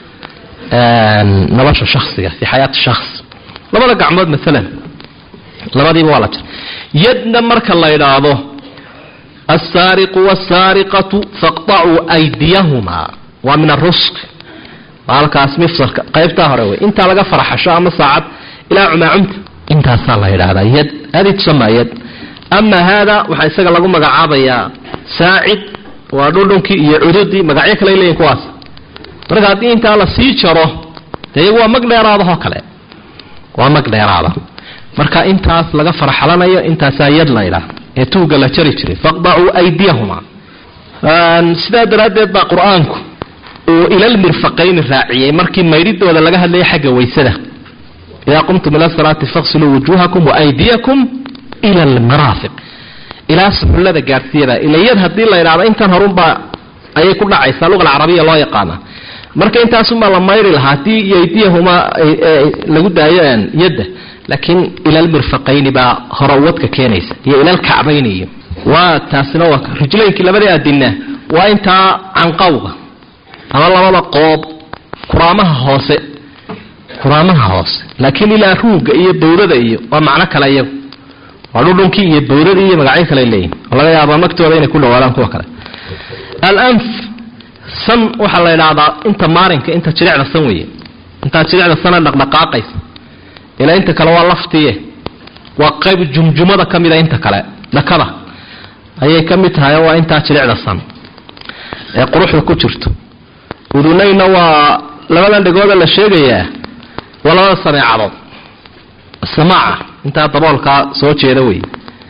nolosha shaksiga fi xayaati shaks labada gacmood maalan labadiiba waa la jira yadna marka la idhaahdo alsaariqu wاsaariqatu faqطacuu aydiyahumaa waa min arusq halkaas mifsalka qaybtaa hore wey intaa laga farxasho ama saacad ilaa cumaacumta intaasaa la yidhaahdaa yad hadi tusamaa yad ama haada waxaa isaga lagu magacaabayaa saacid waa dhudhunkii iyo cududii magacyo kale leeyihin kuwaas marka haddii intaa la sii jaro dee iyagu waa mag dheeraadahoo kale waa mag dheeraada marka intaas laga farxalanayo intaasaa yad la ydhaah ee tuuga la jari jiray faqdacuu aydiyahumaa sidaa daraaddeed baa qur-aanku uu ilalmirfaqayni raaciyey markii maydhidooda laga hadlayay xagga waysada idaa qumtum ila salaati faqsiluu wujuuhakum waaydiyakum ila almaraafiq ilaa suxullada gaadhsiiyada ilayad haddii la idhahdo intan horunbaa ayay ku dhacaysaa luqa alcarabiya loo yaqaana marka intaasunbaa la mayri lahaa haddii yaydiyahumaa lagu daayo yadda laakiin ilalmirfaqayni baa hore wadka keenaysa iyo ilalkacbayni iyo waa taasina waa rijlaynkii labadii adina waa intaa canqawga ama labada qoob kuraamaha hoose kuraamaha hoose laakiin ilaa ruugga iyo bawdada iyo waa macno kale iyagu waa dhudhunkii iyo bawdadii iyo magacyo kale leeyihin oo laga yaaba magtooda inay ku dhawaadaan kuwa kale alanf san waxaa la idhaahdaa inta maarinka inta jirecda san weeye intaa jirecda sana dhaqdhaqaaqaysa ilaa inta kale waa laftiye waa qayb jumjumada ka mida inta kale dhakada ayay ka mid tahay waa intaa jirecda san ee quruxda ku jirto udunayna waa labadan dhegooda la sheegayaa waa labada sameecadood samaaca intaa daboolkaa soo jeeda wey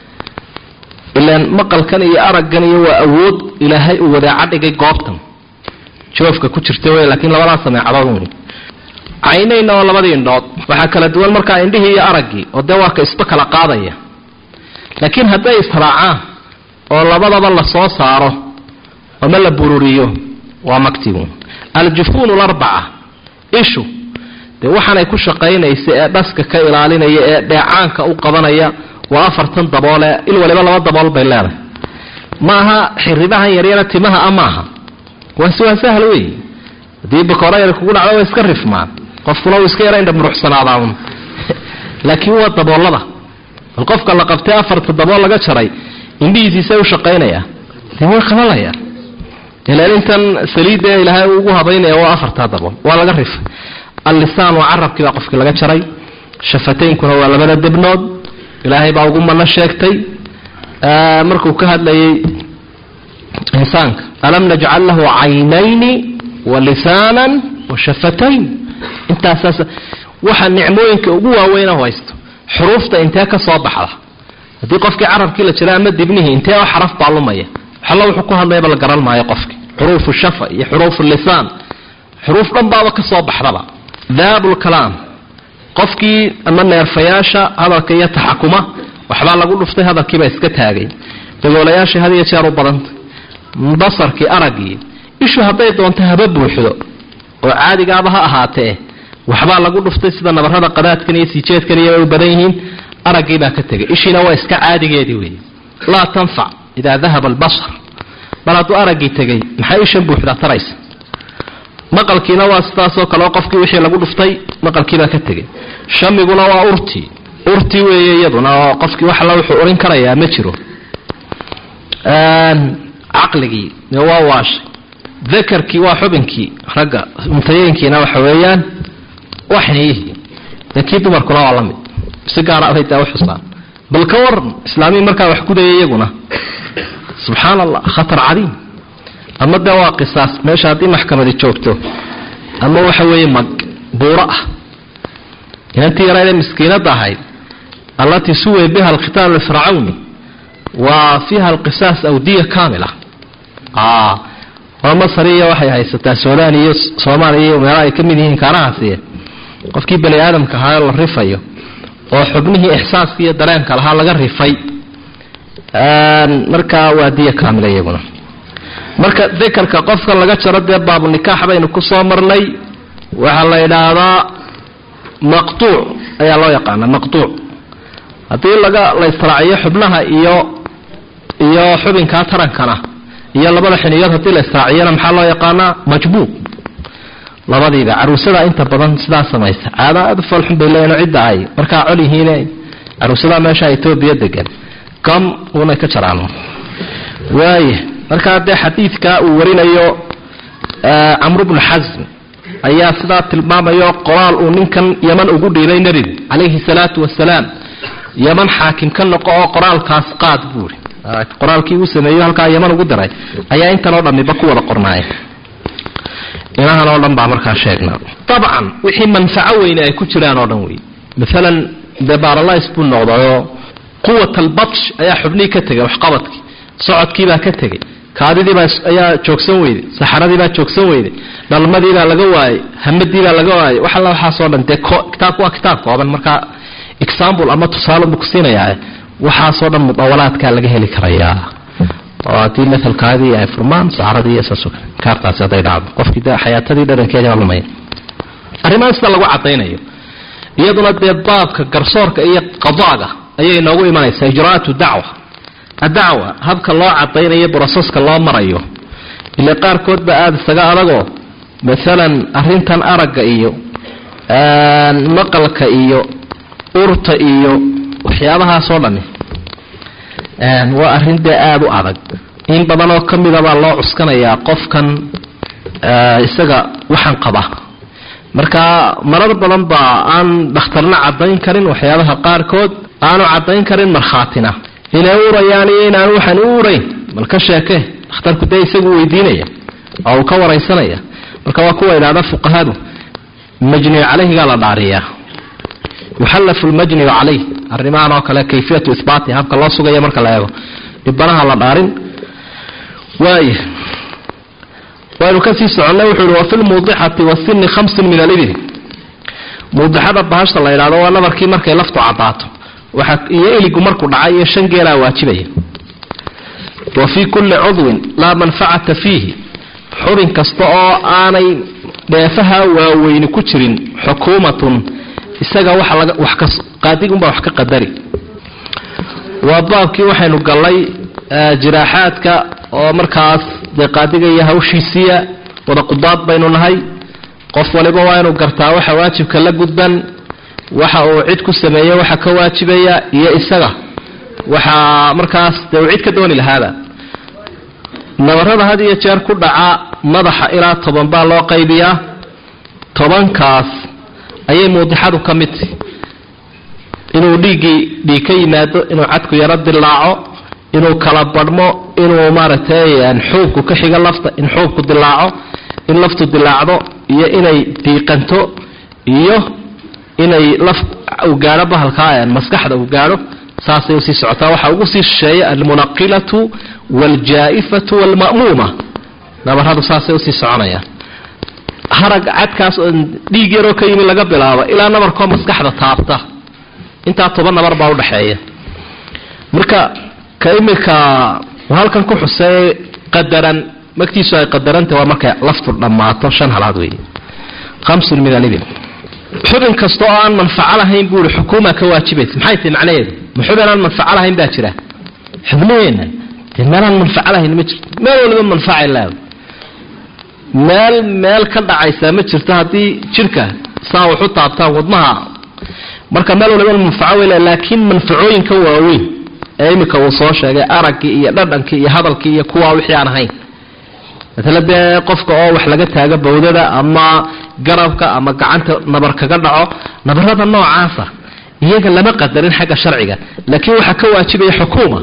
ilaan maqalkan iyo araggan iyo waa awood ilaahay uu wadaaca dhigay goobtan joofka ku jirta wey laakiin labadaa sameecadood wey caynayna waa labadii indhood waxaa kala duwan markaa indhihii iyo araggii oo dee waa ka isba kala qaadaya laakiin hadday israacaan oo labadaba la soo saaro ama la bururiyo waa maktigu aljufuun larbaca ishu dee waxaanay ku shaqaynaysa ee dhaska ka ilaalinaya ee dheecaanka u qabanaya waa afartan daboole il waliba laba dabool bay leedahay maaha xiribahan yaryara timaha a maaha waase waa sahal wey haddii bakoora yar kugu dhacdo waa iska rifmaan qofkuna uu iska yara indha muruxsanaadaan laakiin waa daboolada bal qofka la qabtay afarta dabool laga jaray indhihiisiisay u shaqaynaya dee way qabanayaan ilaan intan saliidda ilaahay ugu habaynaya waa afartaa dabool waa laga rifay allisaan waa carabkii baa qofkii laga jaray shafataynkuna waa labada debnood ilaahay baa ugu mano sheegtay markuu ka hadlayay insaanka alam najcal lahu caynayni wa lisaanan wa shafatayn intaasaas waxa nicmooyinka ugu waaweyna haysto xuruufta intee ka soo baxda haddii qofkii carabkii la jira ama dibnihii intee oo xaraf baa lumaya waxalla wuxuu ku hadlayaba la garan maayo qofki xuruufu shafa iyo xuruufu lisaan xuruuf dhan baaba ka soo baxdaba daabulkalaam qofkii ama neerfayaasha hadalka iyo taxakuma waxbaa lagu dhuftay hadalkiibaa iska taagay dagoolayaashii had iyo jeer u badanta basarkii araggii ishu hadday doonto haba buuxdo oo caadigaaba ha ahaatee waxbaa lagu dhuftay sida nabarada qadaadkan iyo siijeedkan iyo ay u badan yihiin araggii baa ka tegay ishiina waa iska caadigeedii wey laa tanfac idaa dahaba albasar mar hadduu araggii tegey maxay ishan buuxdaa taraysa maqalkiina waa sidaasoo kaleo qofkii wixii lagu dhuftay maqalkiibaa ka tegey shamiguna waa urtii urtii weeye iyaduna oo qofkii wax alla wuxuu urin karayaa ma jiro caqligii waa waashay dakarkii waa xubinkii ragga muntayeenkiina waxa weeyaan waa xiniyihii dee kii dumarkuna waa la mid si gaara abay daa uxusaan bal ka waran islaamii markaa wax gudaya iyaguna subxaan allah khatar cadiim ama dee waa qisaas meesha haddii maxkamadi joogto ama waxa weeye mag buuro ah inantii yaraydee miskiinadda ahayd allatii suway biha alkhitaab lifircawni waa fiiha alqisaas awdiya kaamila waa masariya waxay haysataa suudaan iyo soomaaliya iyo meelaha ay ka mid yihiin kaanahaasiye qofkii bani aadamka ahaa la rifayo oo xubnihii ixsaaska iyo dareenka lahaa laga rifay markaa waa diya kaamila iyaguna marka dakarka qofka laga jaro dee baabu nikaax baynu kusoo marnay waxaa la idhaahdaa maqtuuc ayaa loo yaqaana maqtuuc haddii laga la israaciyo xubnaha iyo iyo xubinkaa tarankana iyo labada xiniyood haddii la israaciyana maxaa loo yaqaanaa majbuuq labadiiba caruusada inta badan sidaa samaysa caada aada u foolxun bay leeyihin cidda ay markaa col yihiine caruusada meesha etoobiya degan gam unay ka jaraan waaya markaa dee xadiidka uu warinayo camru bnu xasm ayaa sidaa tilmaamayo qoraal uu ninkan yaman ugu dhiibay nebigu calayhi salaatu wasalaam yaman xaakim ka noqo oo qoraalkaas qaad buuri qoraalkii uu sameeyo halkaa yaman ugu diray ayaa intan oo dhamiba ku wada qornaaya inahan oo dhan baa markaa sheegnaa dabcan wixii manfaco weyne ay ku jiraan oo dhan wey maalan dee baaralais buu noqdayoo quwat albatsh ayaa xubnihii ka tegay waxqabadkii socodkiibaa ka tegay kaadidiibaa ayaa joogsan weyday saxaradiibaa joogsan weyday dhalmadiibaa laga waayey hamadiibaa laga waayey wax alla waxaasoo dhan dee kitaabku waa kitaab kooban markaa example ama tusaale buu kusiinayaa waxaasoo dhan mudawalaadkaa laga heli karayaa oo haddii maalkaadii ay furmaan saxaradii iyo saasoo kale kaartaasi hadday dhacdo qofkii de xayaatadii dharankeeda lumaya arrimahan sida lagu cadaynayo iyaduna dee baabka garsoorka iyo qadaaga ayay inoogu imanaysaa ijraatu dacwa adacwa habka loo cadaynayo broseska loo marayo ile qaarkood ba aada isaga adagoo maalan arintan aragga iyo maqalka iyo urta iyo waxyaabahaasoo dhami waa arrin dee aada u adag in badan oo kamida baa loo cuskanayaa qofkan isaga waxaan qaba marka marar badan baa aan dhakhtarna cadayn karin waxyaabaha qaarkood aanu cadayn karin markhaatina inay urayaan iyo inaan waxaan u urayn bal ka sheeke dhakhtarku dee isagu weydiinaya oo uu ka waraysanaya marka waa kuwa idhahda fuqahadu majniyu caleyhigaa la dhaariyaa yuxallafu lmajniyu caleyh arrimahan oo kale kayfiyatu ihbaati habka loo sugaya marka la eego dhibanaha la dhaarin waaya waynu kasii soconnay wuxuu yihi wafi lmuudixati wasini khamsun min alibil muudixada bahasha la yidhahdo waa nabarkii markay laftu cadaato waxa iyo iligu markuu dhacay iyo shan geelaa waajibaya wa fii kulli cudwin laa manfacata fiihi xubin kasta oo aanay dheefaha waaweyni ku jirin xukuumatun isaga waxa laga wax ka qaadigunbaa wax ka qadari waa baabkii waxaynu gallay jiraaxaadka oo markaas dee qaadiga iyo hawshiisiiya wada qudaad baynu nahay qof waliba waa inuu gartaa waxa waajibka la gudban waxa uu cid ku sameeyo waxa ka waajibaya iyo isaga waxa markaas dee uu cid ka dooni lahaaba nabarada had iyo jeer ku dhaca madaxa ilaa toban baa loo qaybiyaa tobankaas ayay muudixadu ka mid tahi inuu dhiiggii dhiig ka yimaado inuu cadku yaro dilaaco inuu kala badhmo inuu maaragtay xuubku ka xigo lafta in xuubku dilaaco in laftu dilaacdo iyo inay diiqanto iyo inay laf uu gaadho bahalkaa maskaxda uu gaadho saasay usii socotaa waxaa ugu sii shisheeya almunaqilatu waaljaa'ifatu waalma'muuma nabaradu saasay usii soconayaan harag cadkaas oo dhiig yaroo ka yimi laga bilaabo ilaa nabarkoo maskaxda taabta intaa toban nabar baa udhaxeeya marka ka imika halkan ku xuseey qadaran magtiisu ay qadarantah waa markay laftu dhammaato shan halaad wey hamsun min alibil xubin kasta oo aan manfaco lahayn buui xukuuma ka waajibaysa maxay tahi macnaheedu ma xubin aan manfaco lahayn baa jira xubnaheena dee meelaan manfaco lahayn ma jirto meel waliba manfacay leedahay meel meel ka dhacaysaa ma jirto haddii jidhka saa wax u taabtaan wadmaha marka meel waliba manfaco wey le laakiin manfacooyinka waaweyn ee iminka uu soo sheegay araggii iyo dhadhankii iyo hadalkii iyo kuwaa wixii aan ahayn matala dee qofka oo wax laga taago bawdada ama garabka ama gacanta nabar kaga dhaco nabarada noocaasa iyaga lama qadarin xagga sharciga laakiin waxaa ka waajibaya xukuuma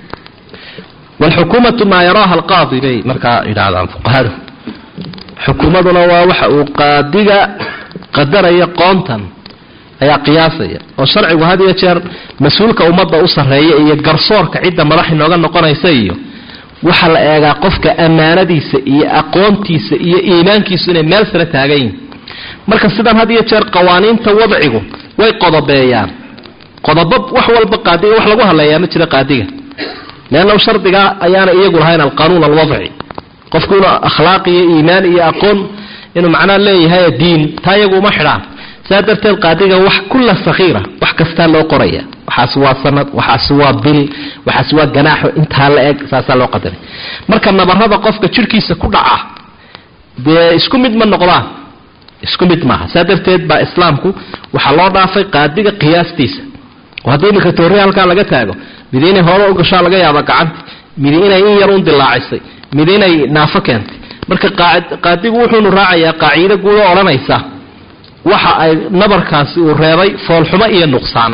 wlxukuumatu maa yaraaha alqaadi bay markaa yidhaahdaan fuqahadu xukuumaduna waa waxa uu qaadiga qadaraya qoontan ayaa qiyaasaya oo sharcigu had iyo jeer mas-uulka ummadda u sarreeya iyo garsoorka cidda madax inooga noqonaysa iyo waxaa la eegaa qofka ammaanadiisa iyo aqoontiisa iyo iimaankiisu inay meel sare taagan yihin marka sidan had iyo jeer qawaaniinta wadcigu way qodobeeyaan qodobo wax walba qaadiga wax lagu hadleeyaa ma jira qaadiga leanna shardiga ayaana iyagu lahayn alqanuun alwadci qofku inuu akhlaaq iyo iimaan iyo aqoon inuu macnaa leeyahay diin taa iyagu uma xidhaan saa darteed qaadiga wax kulla sakhiira wax kastaa loo qoraya waxaas waa sanad waxaas waa bil waxaas waa ganaaxo intaa la eg saasaa loo qadaray marka nabarada qofka jidhkiisa ku dhaca dee isku mid ma noqdaan isku mid maaha saa darteed baa islaamku waxaa loo dhaafay qaadiga qiyaastiisa oo haddii iminka toorri halkaa laga taago mid inay hore u gashaa laga yaaba gacanti mid inay in yar un dilaacisay mid inay naafo keentay marka qaadigu wuxuunu raacayaa qaaciido guud oo odhanaysa waxa ay nabarkaasi uu reebay foolxumo iyo nuqsaan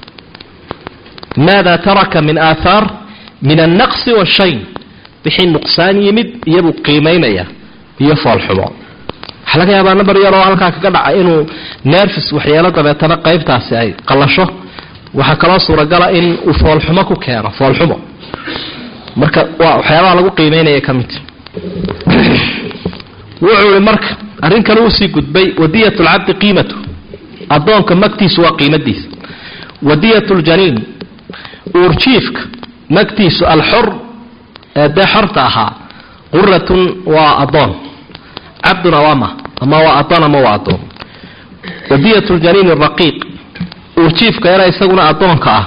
maada taraka min aathaar min annaqsi washayn wixii nuqsaan yimid iyabuu qiimaynaya iyo foolxumo waxaa laga yaabaa nabar yaroo halkaa kaga dhaca inuu nerfis waxyeelo dabeetana qaybtaasi ay qallasho waxaa kaloo suuragala in uu foolxumo ku keeno foolxumo marka waa waxyaabaha lagu qiimeynaya ka mid wuxuu ihi marka arrin kale uusii gudbay wadiyat lcabdi qiimatu addoonka magtiisu waa qiimadiisa wadiyat ljaniin uurjiifka magtiisu alxor ee dee xorta ahaa quratun waa addoon cabdun awama ama waa addoon ama waa addoon wadiyat ljaniin raqiiq uurjiifka yana isaguna addoonka ah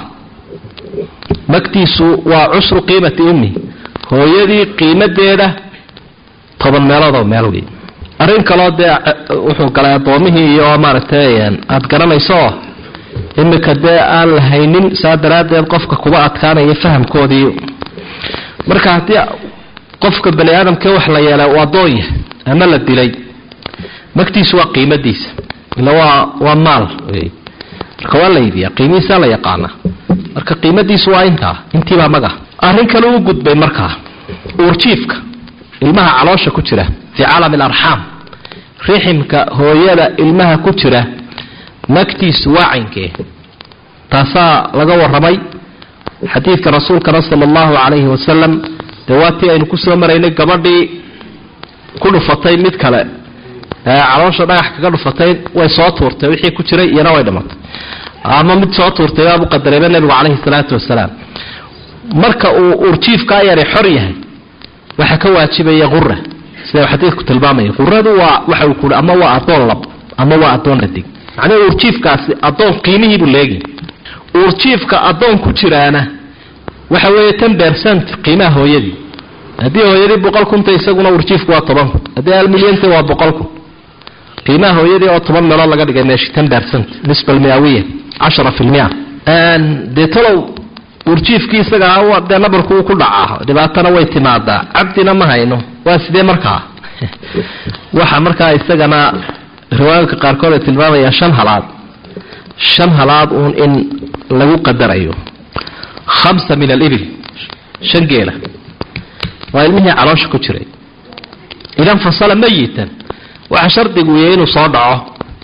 magtiisu waa cushru qiimati ummi hooyadii qiimadeeda toban meeloodoo meel wey arrin kaloo dee wuxuu galay addoomihii iyo maaragtay aada garanayso oo imika dee aan la haynin saa daraaddeed qofka kuba adkaanaya fahamkoodii marka haddii qofka bani aadamkee wax la yeelay uu addoon yahay ama la dilay magtiisu waa qiimadiisa ila waa waa maal wey marka waa la iibiyaa qiimihiisaa la yaqaanaa marka qiimadiisu waa intaa intiibaa maga arrin kale u gudbay markaa uurjiifka ilmaha caloosha ku jira fii caalami alarxaam riximka hooyada ilmaha ku jira magtiisu waa caynkee taasaa laga waramay xadiidka rasuulkana sala allahu calayhi wasalam dee waatii aynu kusoo maraynay gabadhii ku dhufatay mid kale ee caloosha dhagax kaga dhufatay way soo tuurtay wixii ku jiray iyana way dhimatay ama mid soo tuurtay baabu qadareeba nebigu calayhi salaatu wasalaam marka uu urjiifkaa yari xor yahay waxaa ka waajibaya qura sida xadiidku tilmaamaya quradu waa waxa uu kuhi ama waa addoon lab ama waa addoon dhadig macnaha uurjiifkaasi addoon qiimihiibuu leegi uurjiifka addoon ku jiraana waxa weeye ten percent qiimaha hooyadii haddii hooyadii boqol kunta isaguna uurjiifku waa toban kun haddii hal milyanta waa boqol kun qiimaha hooyadii oo toban meelood laga dhigay meesha ten percent nisba almiyawiya cashara fi lmia dee talow urjiifkii isaga dee nabarku uu ku dhacaa dhibaatana way timaadaa cabdina ma hayno waa sidee markaa waxa markaa isagana riwaayadka qaarkood ay tilmaamayaa shan halaad shan halaad uun in lagu qadarayo khamsa min alibil shan geela waa ilmihii caloosha ku jiray idan fasala mayitan waxa shardigu yahay inuu soo dhaco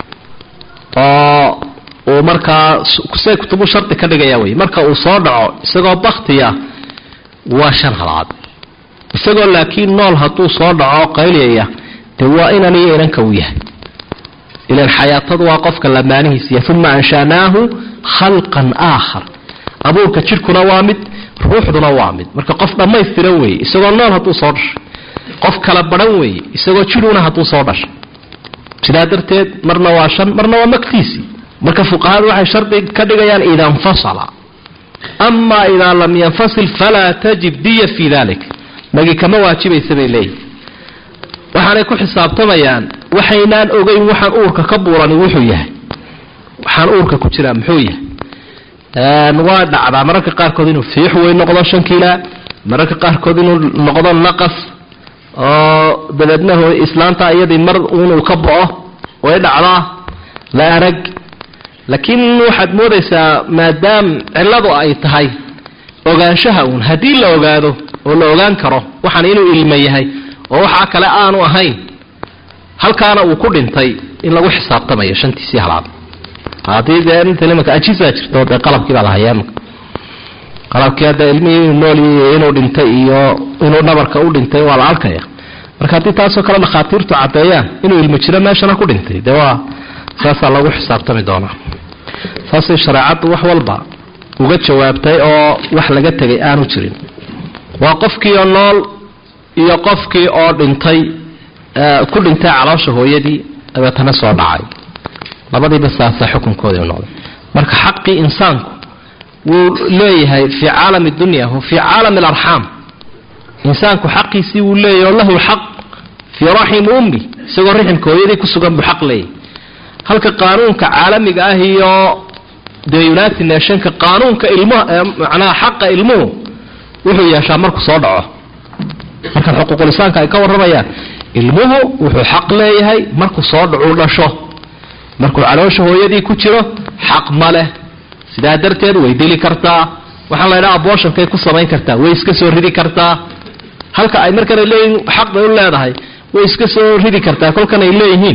oo uu markaa say kutubu shardi ka dhigaya wey marka uu soo dhaco isagoo baktiya waa shan halaad isagoo laakiin nool hadduu soo dhaco qayliyaya dee waa inan iyo inanka uu yahay ilan xayaatadu waa qofka lamaanihiisiya uma anshanaahu khalqan aakhar abuurka jidhkuna waa mid ruuxduna waa mid marka qof dhammaystiran weeye isagoo nool hadduu soo dhashay qof kala baran weeye isagoo jidhuna hadduu soo dhashay sidaa darteed marna waa shan marna waa magtiisii marka fuqahadu waxay shardi ka dhigayaan ida infasala ama idaa lam yanfasil falaa tajib diya fii dalik magi kama waajibaysa bay leeyihin waxaanay ku xisaabtamayaan waxaynaan ogeyn waxaan uurka ka buurani wuxuu yahay waxaan uurka ku jiraa muxuu yahay waa dhacdaa mararka qaarkood inuu fiix weyn noqdo shan kiila mararka qaarkood inuu noqdo naqas oo dabeedna islaanta iyadii mar inuu ka bao way dhacdaa la arag laakiin waxaad moodaysaa maadaam cilladu ay tahay ogaanshaha uun haddii la ogaado oo la ogaan karo waxaan inuu ilmo yahay oo waxaa kale aanu ahayn halkaana uu ku dhintay in lagu xisaabtamayo shantiisii halaad haddii dee inta nimanka ajisaa jirto dee qalabkii baa la hayaa imaka qalabkii hadda ilmihii inuu nool yahay inuu dhintay iyo inuu dhabarka u dhintay waa la arkaya marka haddii taasoo kale dhakhaatiirtu caddeeyaan inuu ilmo jiro meeshana ku dhintay dee waa saasaa lagu xisaabtami doonaa saasay shareecaddu wax walba uga jawaabtay oo wax laga tegay aanu jirin waa qofkii oo nool iyo qofkii oo dhintay ku dhintay caloosha hooyadii dabeetana soo dhacay labadiiba saasa xukunkoodii u noqday marka xaqii insaanku wuu leeyahay fii caalami dunya wa fii caalami alarxaam insaanku xaqiisii wuu leeyahy oo lahu lxaq fii raximi ummi isagoo riximka hooyadii ku sugan buu xaq leeyahy halka qaanuunka caalamiga ah iyo dee united nationka qaanuunka ilmuha macnaha xaqa ilmuhu wuxuu yeeshaa markuu soo dhaco markan xuquuqulisaanka ay ka warramayaan ilmuhu wuxuu xaq leeyahay markuu soo dhacuu dhasho markuu caloosha hooyadii ku jiro xaq ma leh sidaa darteed way dili kartaa waxaan la ydhaha abooshankay ku samayn kartaa way iska soo ridi kartaa halka ay markanay leeyihiin xaq bay u leedahay way iska soo ridi kartaa kolkan ay leeyihiin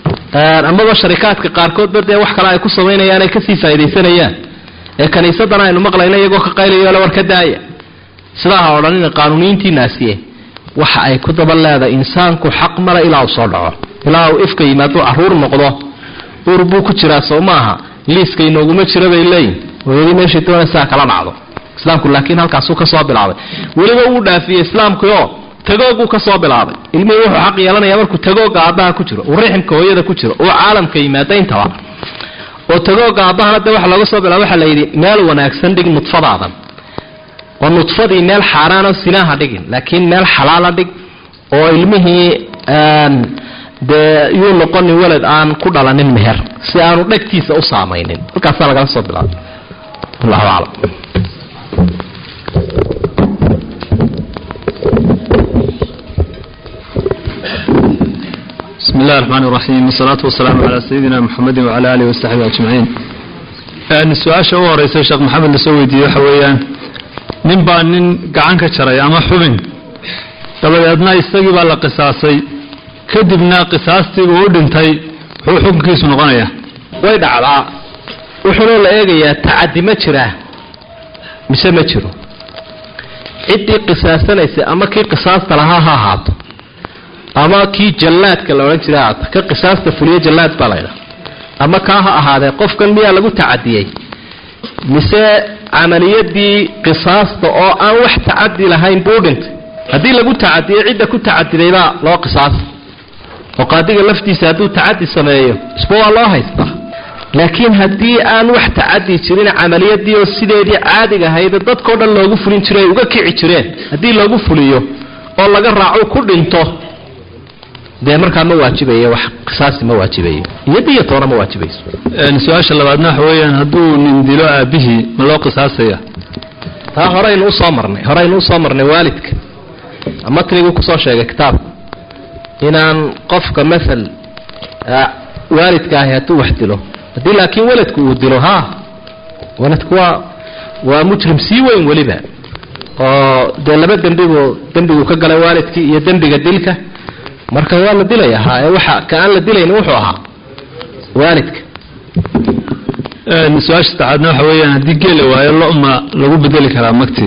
amaba sharikaadka qaarkoodba dee wax kale ay ku samaynayaan ay kasii faa'idaysanayaan ee kaniisadana aynu maqlayna iyagoo ka qaylayo le war ka daaya sidaa ha odhanina qaanuuniyiintiinaasiye waxa ay ku daba leedahay insaanku xaq male ilaa uu soo dhaco ilaa uu ifka yimaaduu caruur noqdo uur buu ku jiraa sow maaha liiska inooguma jira bay leeyihin hooyadii meeshay doonaysaa kala dhacdo islaamku laakiin halkaasuu ka soo bilaabay weliba wuu dhaafiyey islaamkii oo tagooguu ka soo bilaabay ilmihii wuxuu xaq yeelanaya markuu tagooga aabbaha ku jiro uu riximka hooyada ku jiro uu caalamka yimaada intaba oo tagooga aabbahana de waxa looga soo bilaaba waxaa la yidhi meel wanaagsan dhig nudfadaadan oo nudfadii meel xaaraano sinaha dhigin laakiin meel xalaala dhig oo ilmihii dee yuu noqonin weled aan ku dhalanin meher si aanu dhegtiisa u saamaynin halkaasaa lagala soo bilaabay wallahu aclam بسم الله الرحمن الرحيم والصلاة والسلام على سيدنا محمد وعلى آله وصحبه أجمعين su-aasha u horeysa sheekh maxamed lasoo weydiiyey waxa weeyaan nin baa nin gacan ka jaray ama xubin dabadeedna isagii baa la qisaasay kadibna qisaastiibu u dhintay muxuu xukunkiisu noqonayaa way dhacdaa wuxuuna la eegayaa tacadi ma jiraa mise ma jiro ciddii qisaasanaysa ama kii qisaasta lahaa ha ahaato ama kii jallaadka la odhan jiray ahaato ka qisaasta fuliyo jallaad baa laydhaha ama kaa ha ahaadee qofkan miyaa lagu tacadiyey mise camaliyadii qisaasta oo aan wax tacadi lahayn buu dhintay haddii lagu tacadiyey cidda ku tacadidaybaa loo qisaasa oo qaadiga laftiisa hadduu tacadi sameeyo isba waa loo haystaa laakiin haddii aan wax tacadi jirin camaliyadii oo sideedii caadiga ahayd dadkao dhan loogu fulin jiro ay uga kici jireen haddii loogu fuliyo oo laga raaco ku dhinto dee markaa ma waajibayo wax qisaasi ma waajibayo iyo diya toona ma waajibayso su-aasha labaadna waxa weeyaan hadduu nin dilo aabihii ma loo qisaasaya taa horaynu usoo marnay horaynu usoo marnay waalidka matniguu kusoo sheegay kitaabka inaan qofka maal waalidka ahi hadduu wax dilo haddii laakiin waladku uu dilo ha waladku waa waa mujrim sii weyn weliba oo dee laba dembibu dembigu ka galay waalidkii iyo dembiga dilka marka waa la dilaya ha ee waxa ka aan la dilayni wuxuu ahaa waalidka su-aasha saddexaadna waxa weeyaan haddii geela waayo loma lagu bedeli karaa magti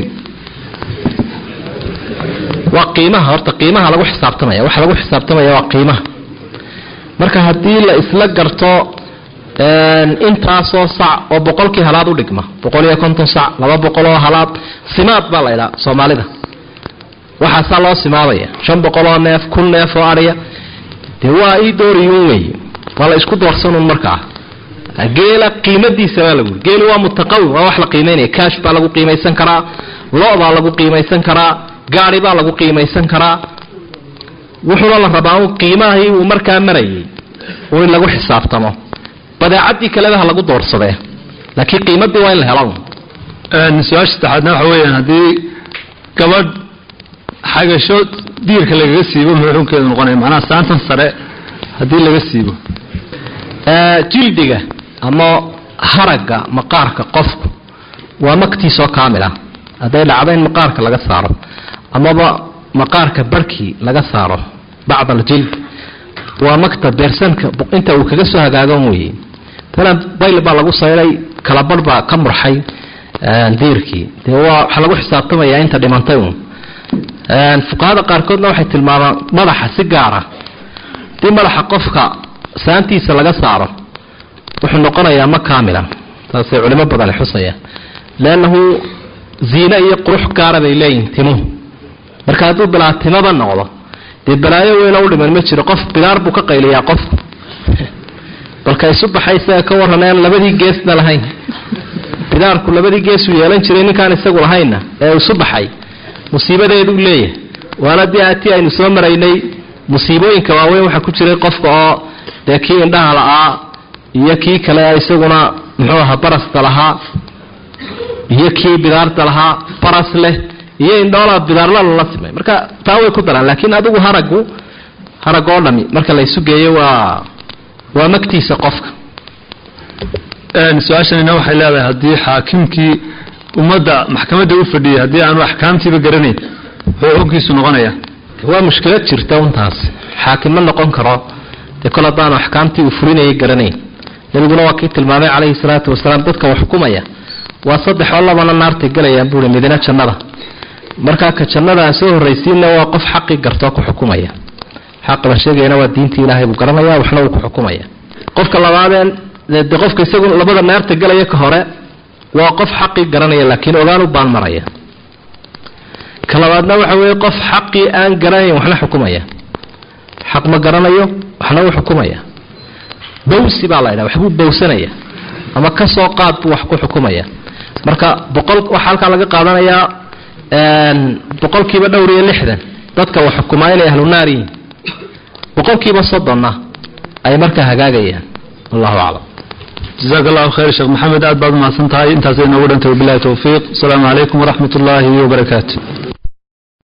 waa qiimaha horta qiimaha lagu xisaabtamaya waxa lagu xisaabtamaya waa qiimaha marka haddii la isla garto intaasoo sac oo boqolkii halaad u dhigma boqol iyo konton sac laba boqol oo halaad simaad baa la ydhaa soomaalida waxaasaa loo simaabaya shan boqol oo neef kun neef oo adhiya dee waa ii dooriyuun wey waa la isku doorsanun markaa geela qiimadiisa baa lagu geelu waa mutaqawim waa wax la qiimeynaya kaash baa lagu qiimaysan karaa lo baa lagu qiimaysan karaa gaari baa lagu qiimaysan karaa wuxuuna la rabaa un qiimahii uu markaa marayay un in lagu xisaabtamo badeecadii kaleba ha lagu doorsadee laakiin qiimadii waa in la helo su-aasha saddexaadna waxa weeyaan haddii gabadh xagasho diirka lagaga siibo muxuu xukunkeedu noqonaya macnaha saantan sare haddii laga siibo jildiga ama haragga maqaarka qofku waa maktiisoo kaamil ah hadday dhacdo in maqaarka laga saaro amaba maqaarka barhkii laga saaro bacd aljild waa makta beersanka inta uu kaga soo hagaagan weye malan bayl baa lagu sayray kala barh baa ka murxay diirkii dee waa waxaa lagu xisaabtamayaa inta dhimantay un fuqahada qaarkoodna waxay tilmaamaan madaxa si gaara hadii madaxa qofka saantiisa laga saaro wuxuu noqonayaa ma kaamila taasay culimo badani xusayaan leannahu ziine iyo qurux gaara bay leeyihin timuhu marka hadduu bilaa timaba noqdo dee balaayo weyna u dhiman ma jiro qof bidaar buu ka qayliyaa qofku balka isu baxay isaga ka warraneen labadii geesna lahayn bidaarku labadii geesuu yeelan jiray ninkaan isagu lahaynna ee isu baxay musiibadeeduu leeyahay waana dee atii aynu soo maraynay musiibooyinka waaweyn waxaa ku jiray qofka oo dee kii indhaha la-aa iyo kii kale isaguna muxuu ahaa barasta lahaa iyo kii bidaarta lahaa baras leh iyo indhoolaa bidaarla lala simay marka taa way ku daraan laakiin adigu haragu harag oo dhami marka la isu geeyo waa waa magtiisa qofka su-aashanina waxay leedahay haddii xaakimkii ummadda maxkamadda u fadhiyay haddii aanu axkaamtiiba garanayn muxuu xukunkiisu noqonaya waa mushkilad jirta untaas xaakim ma noqon karo dee kol haddaanu axkaamtii uu fulinayay garanayn nebiguna waa kii tilmaamay calayhi salaatu wasalaam dadka wax xukumaya waa saddex oo labana naartay gelayaan buui midina jannada markaa ka jannada aan soo horraysiinna waa qof xaqii gartoo ku xukumaya xaqa la sheegayana waa diintii ilaahay buu garanaya waxna wuu ku xukumaya qofka labaadeen de qofka isagu labada naarta gelaya ka hore waa qof xaqii garanaya laakiin ogaanu baan maraya ka labaadna waxa weeye qof xaqii aan garanayn waxna xukumaya xaq ma garanayo waxna wuu xukumaya bawsi baa la ydhaha waxbuu bawsanaya ama kasoo qaad buu wax ku xukumaya marka boqol waxaa halkaa laga qaadanayaa boqolkiiba dhowr iyo lixdan dadka wax xukumaa inay ahlu naar yihiin boqolkiiba soddonna ay markaa hagaagayaan wallahu aclam jazaak allahu khayr sheekh maxamed aad baad umahadsan tahay intaasay noogu dhantay wabilahi towfiiq asalaamu calaykum waraxmat ullaahi wabarakaatu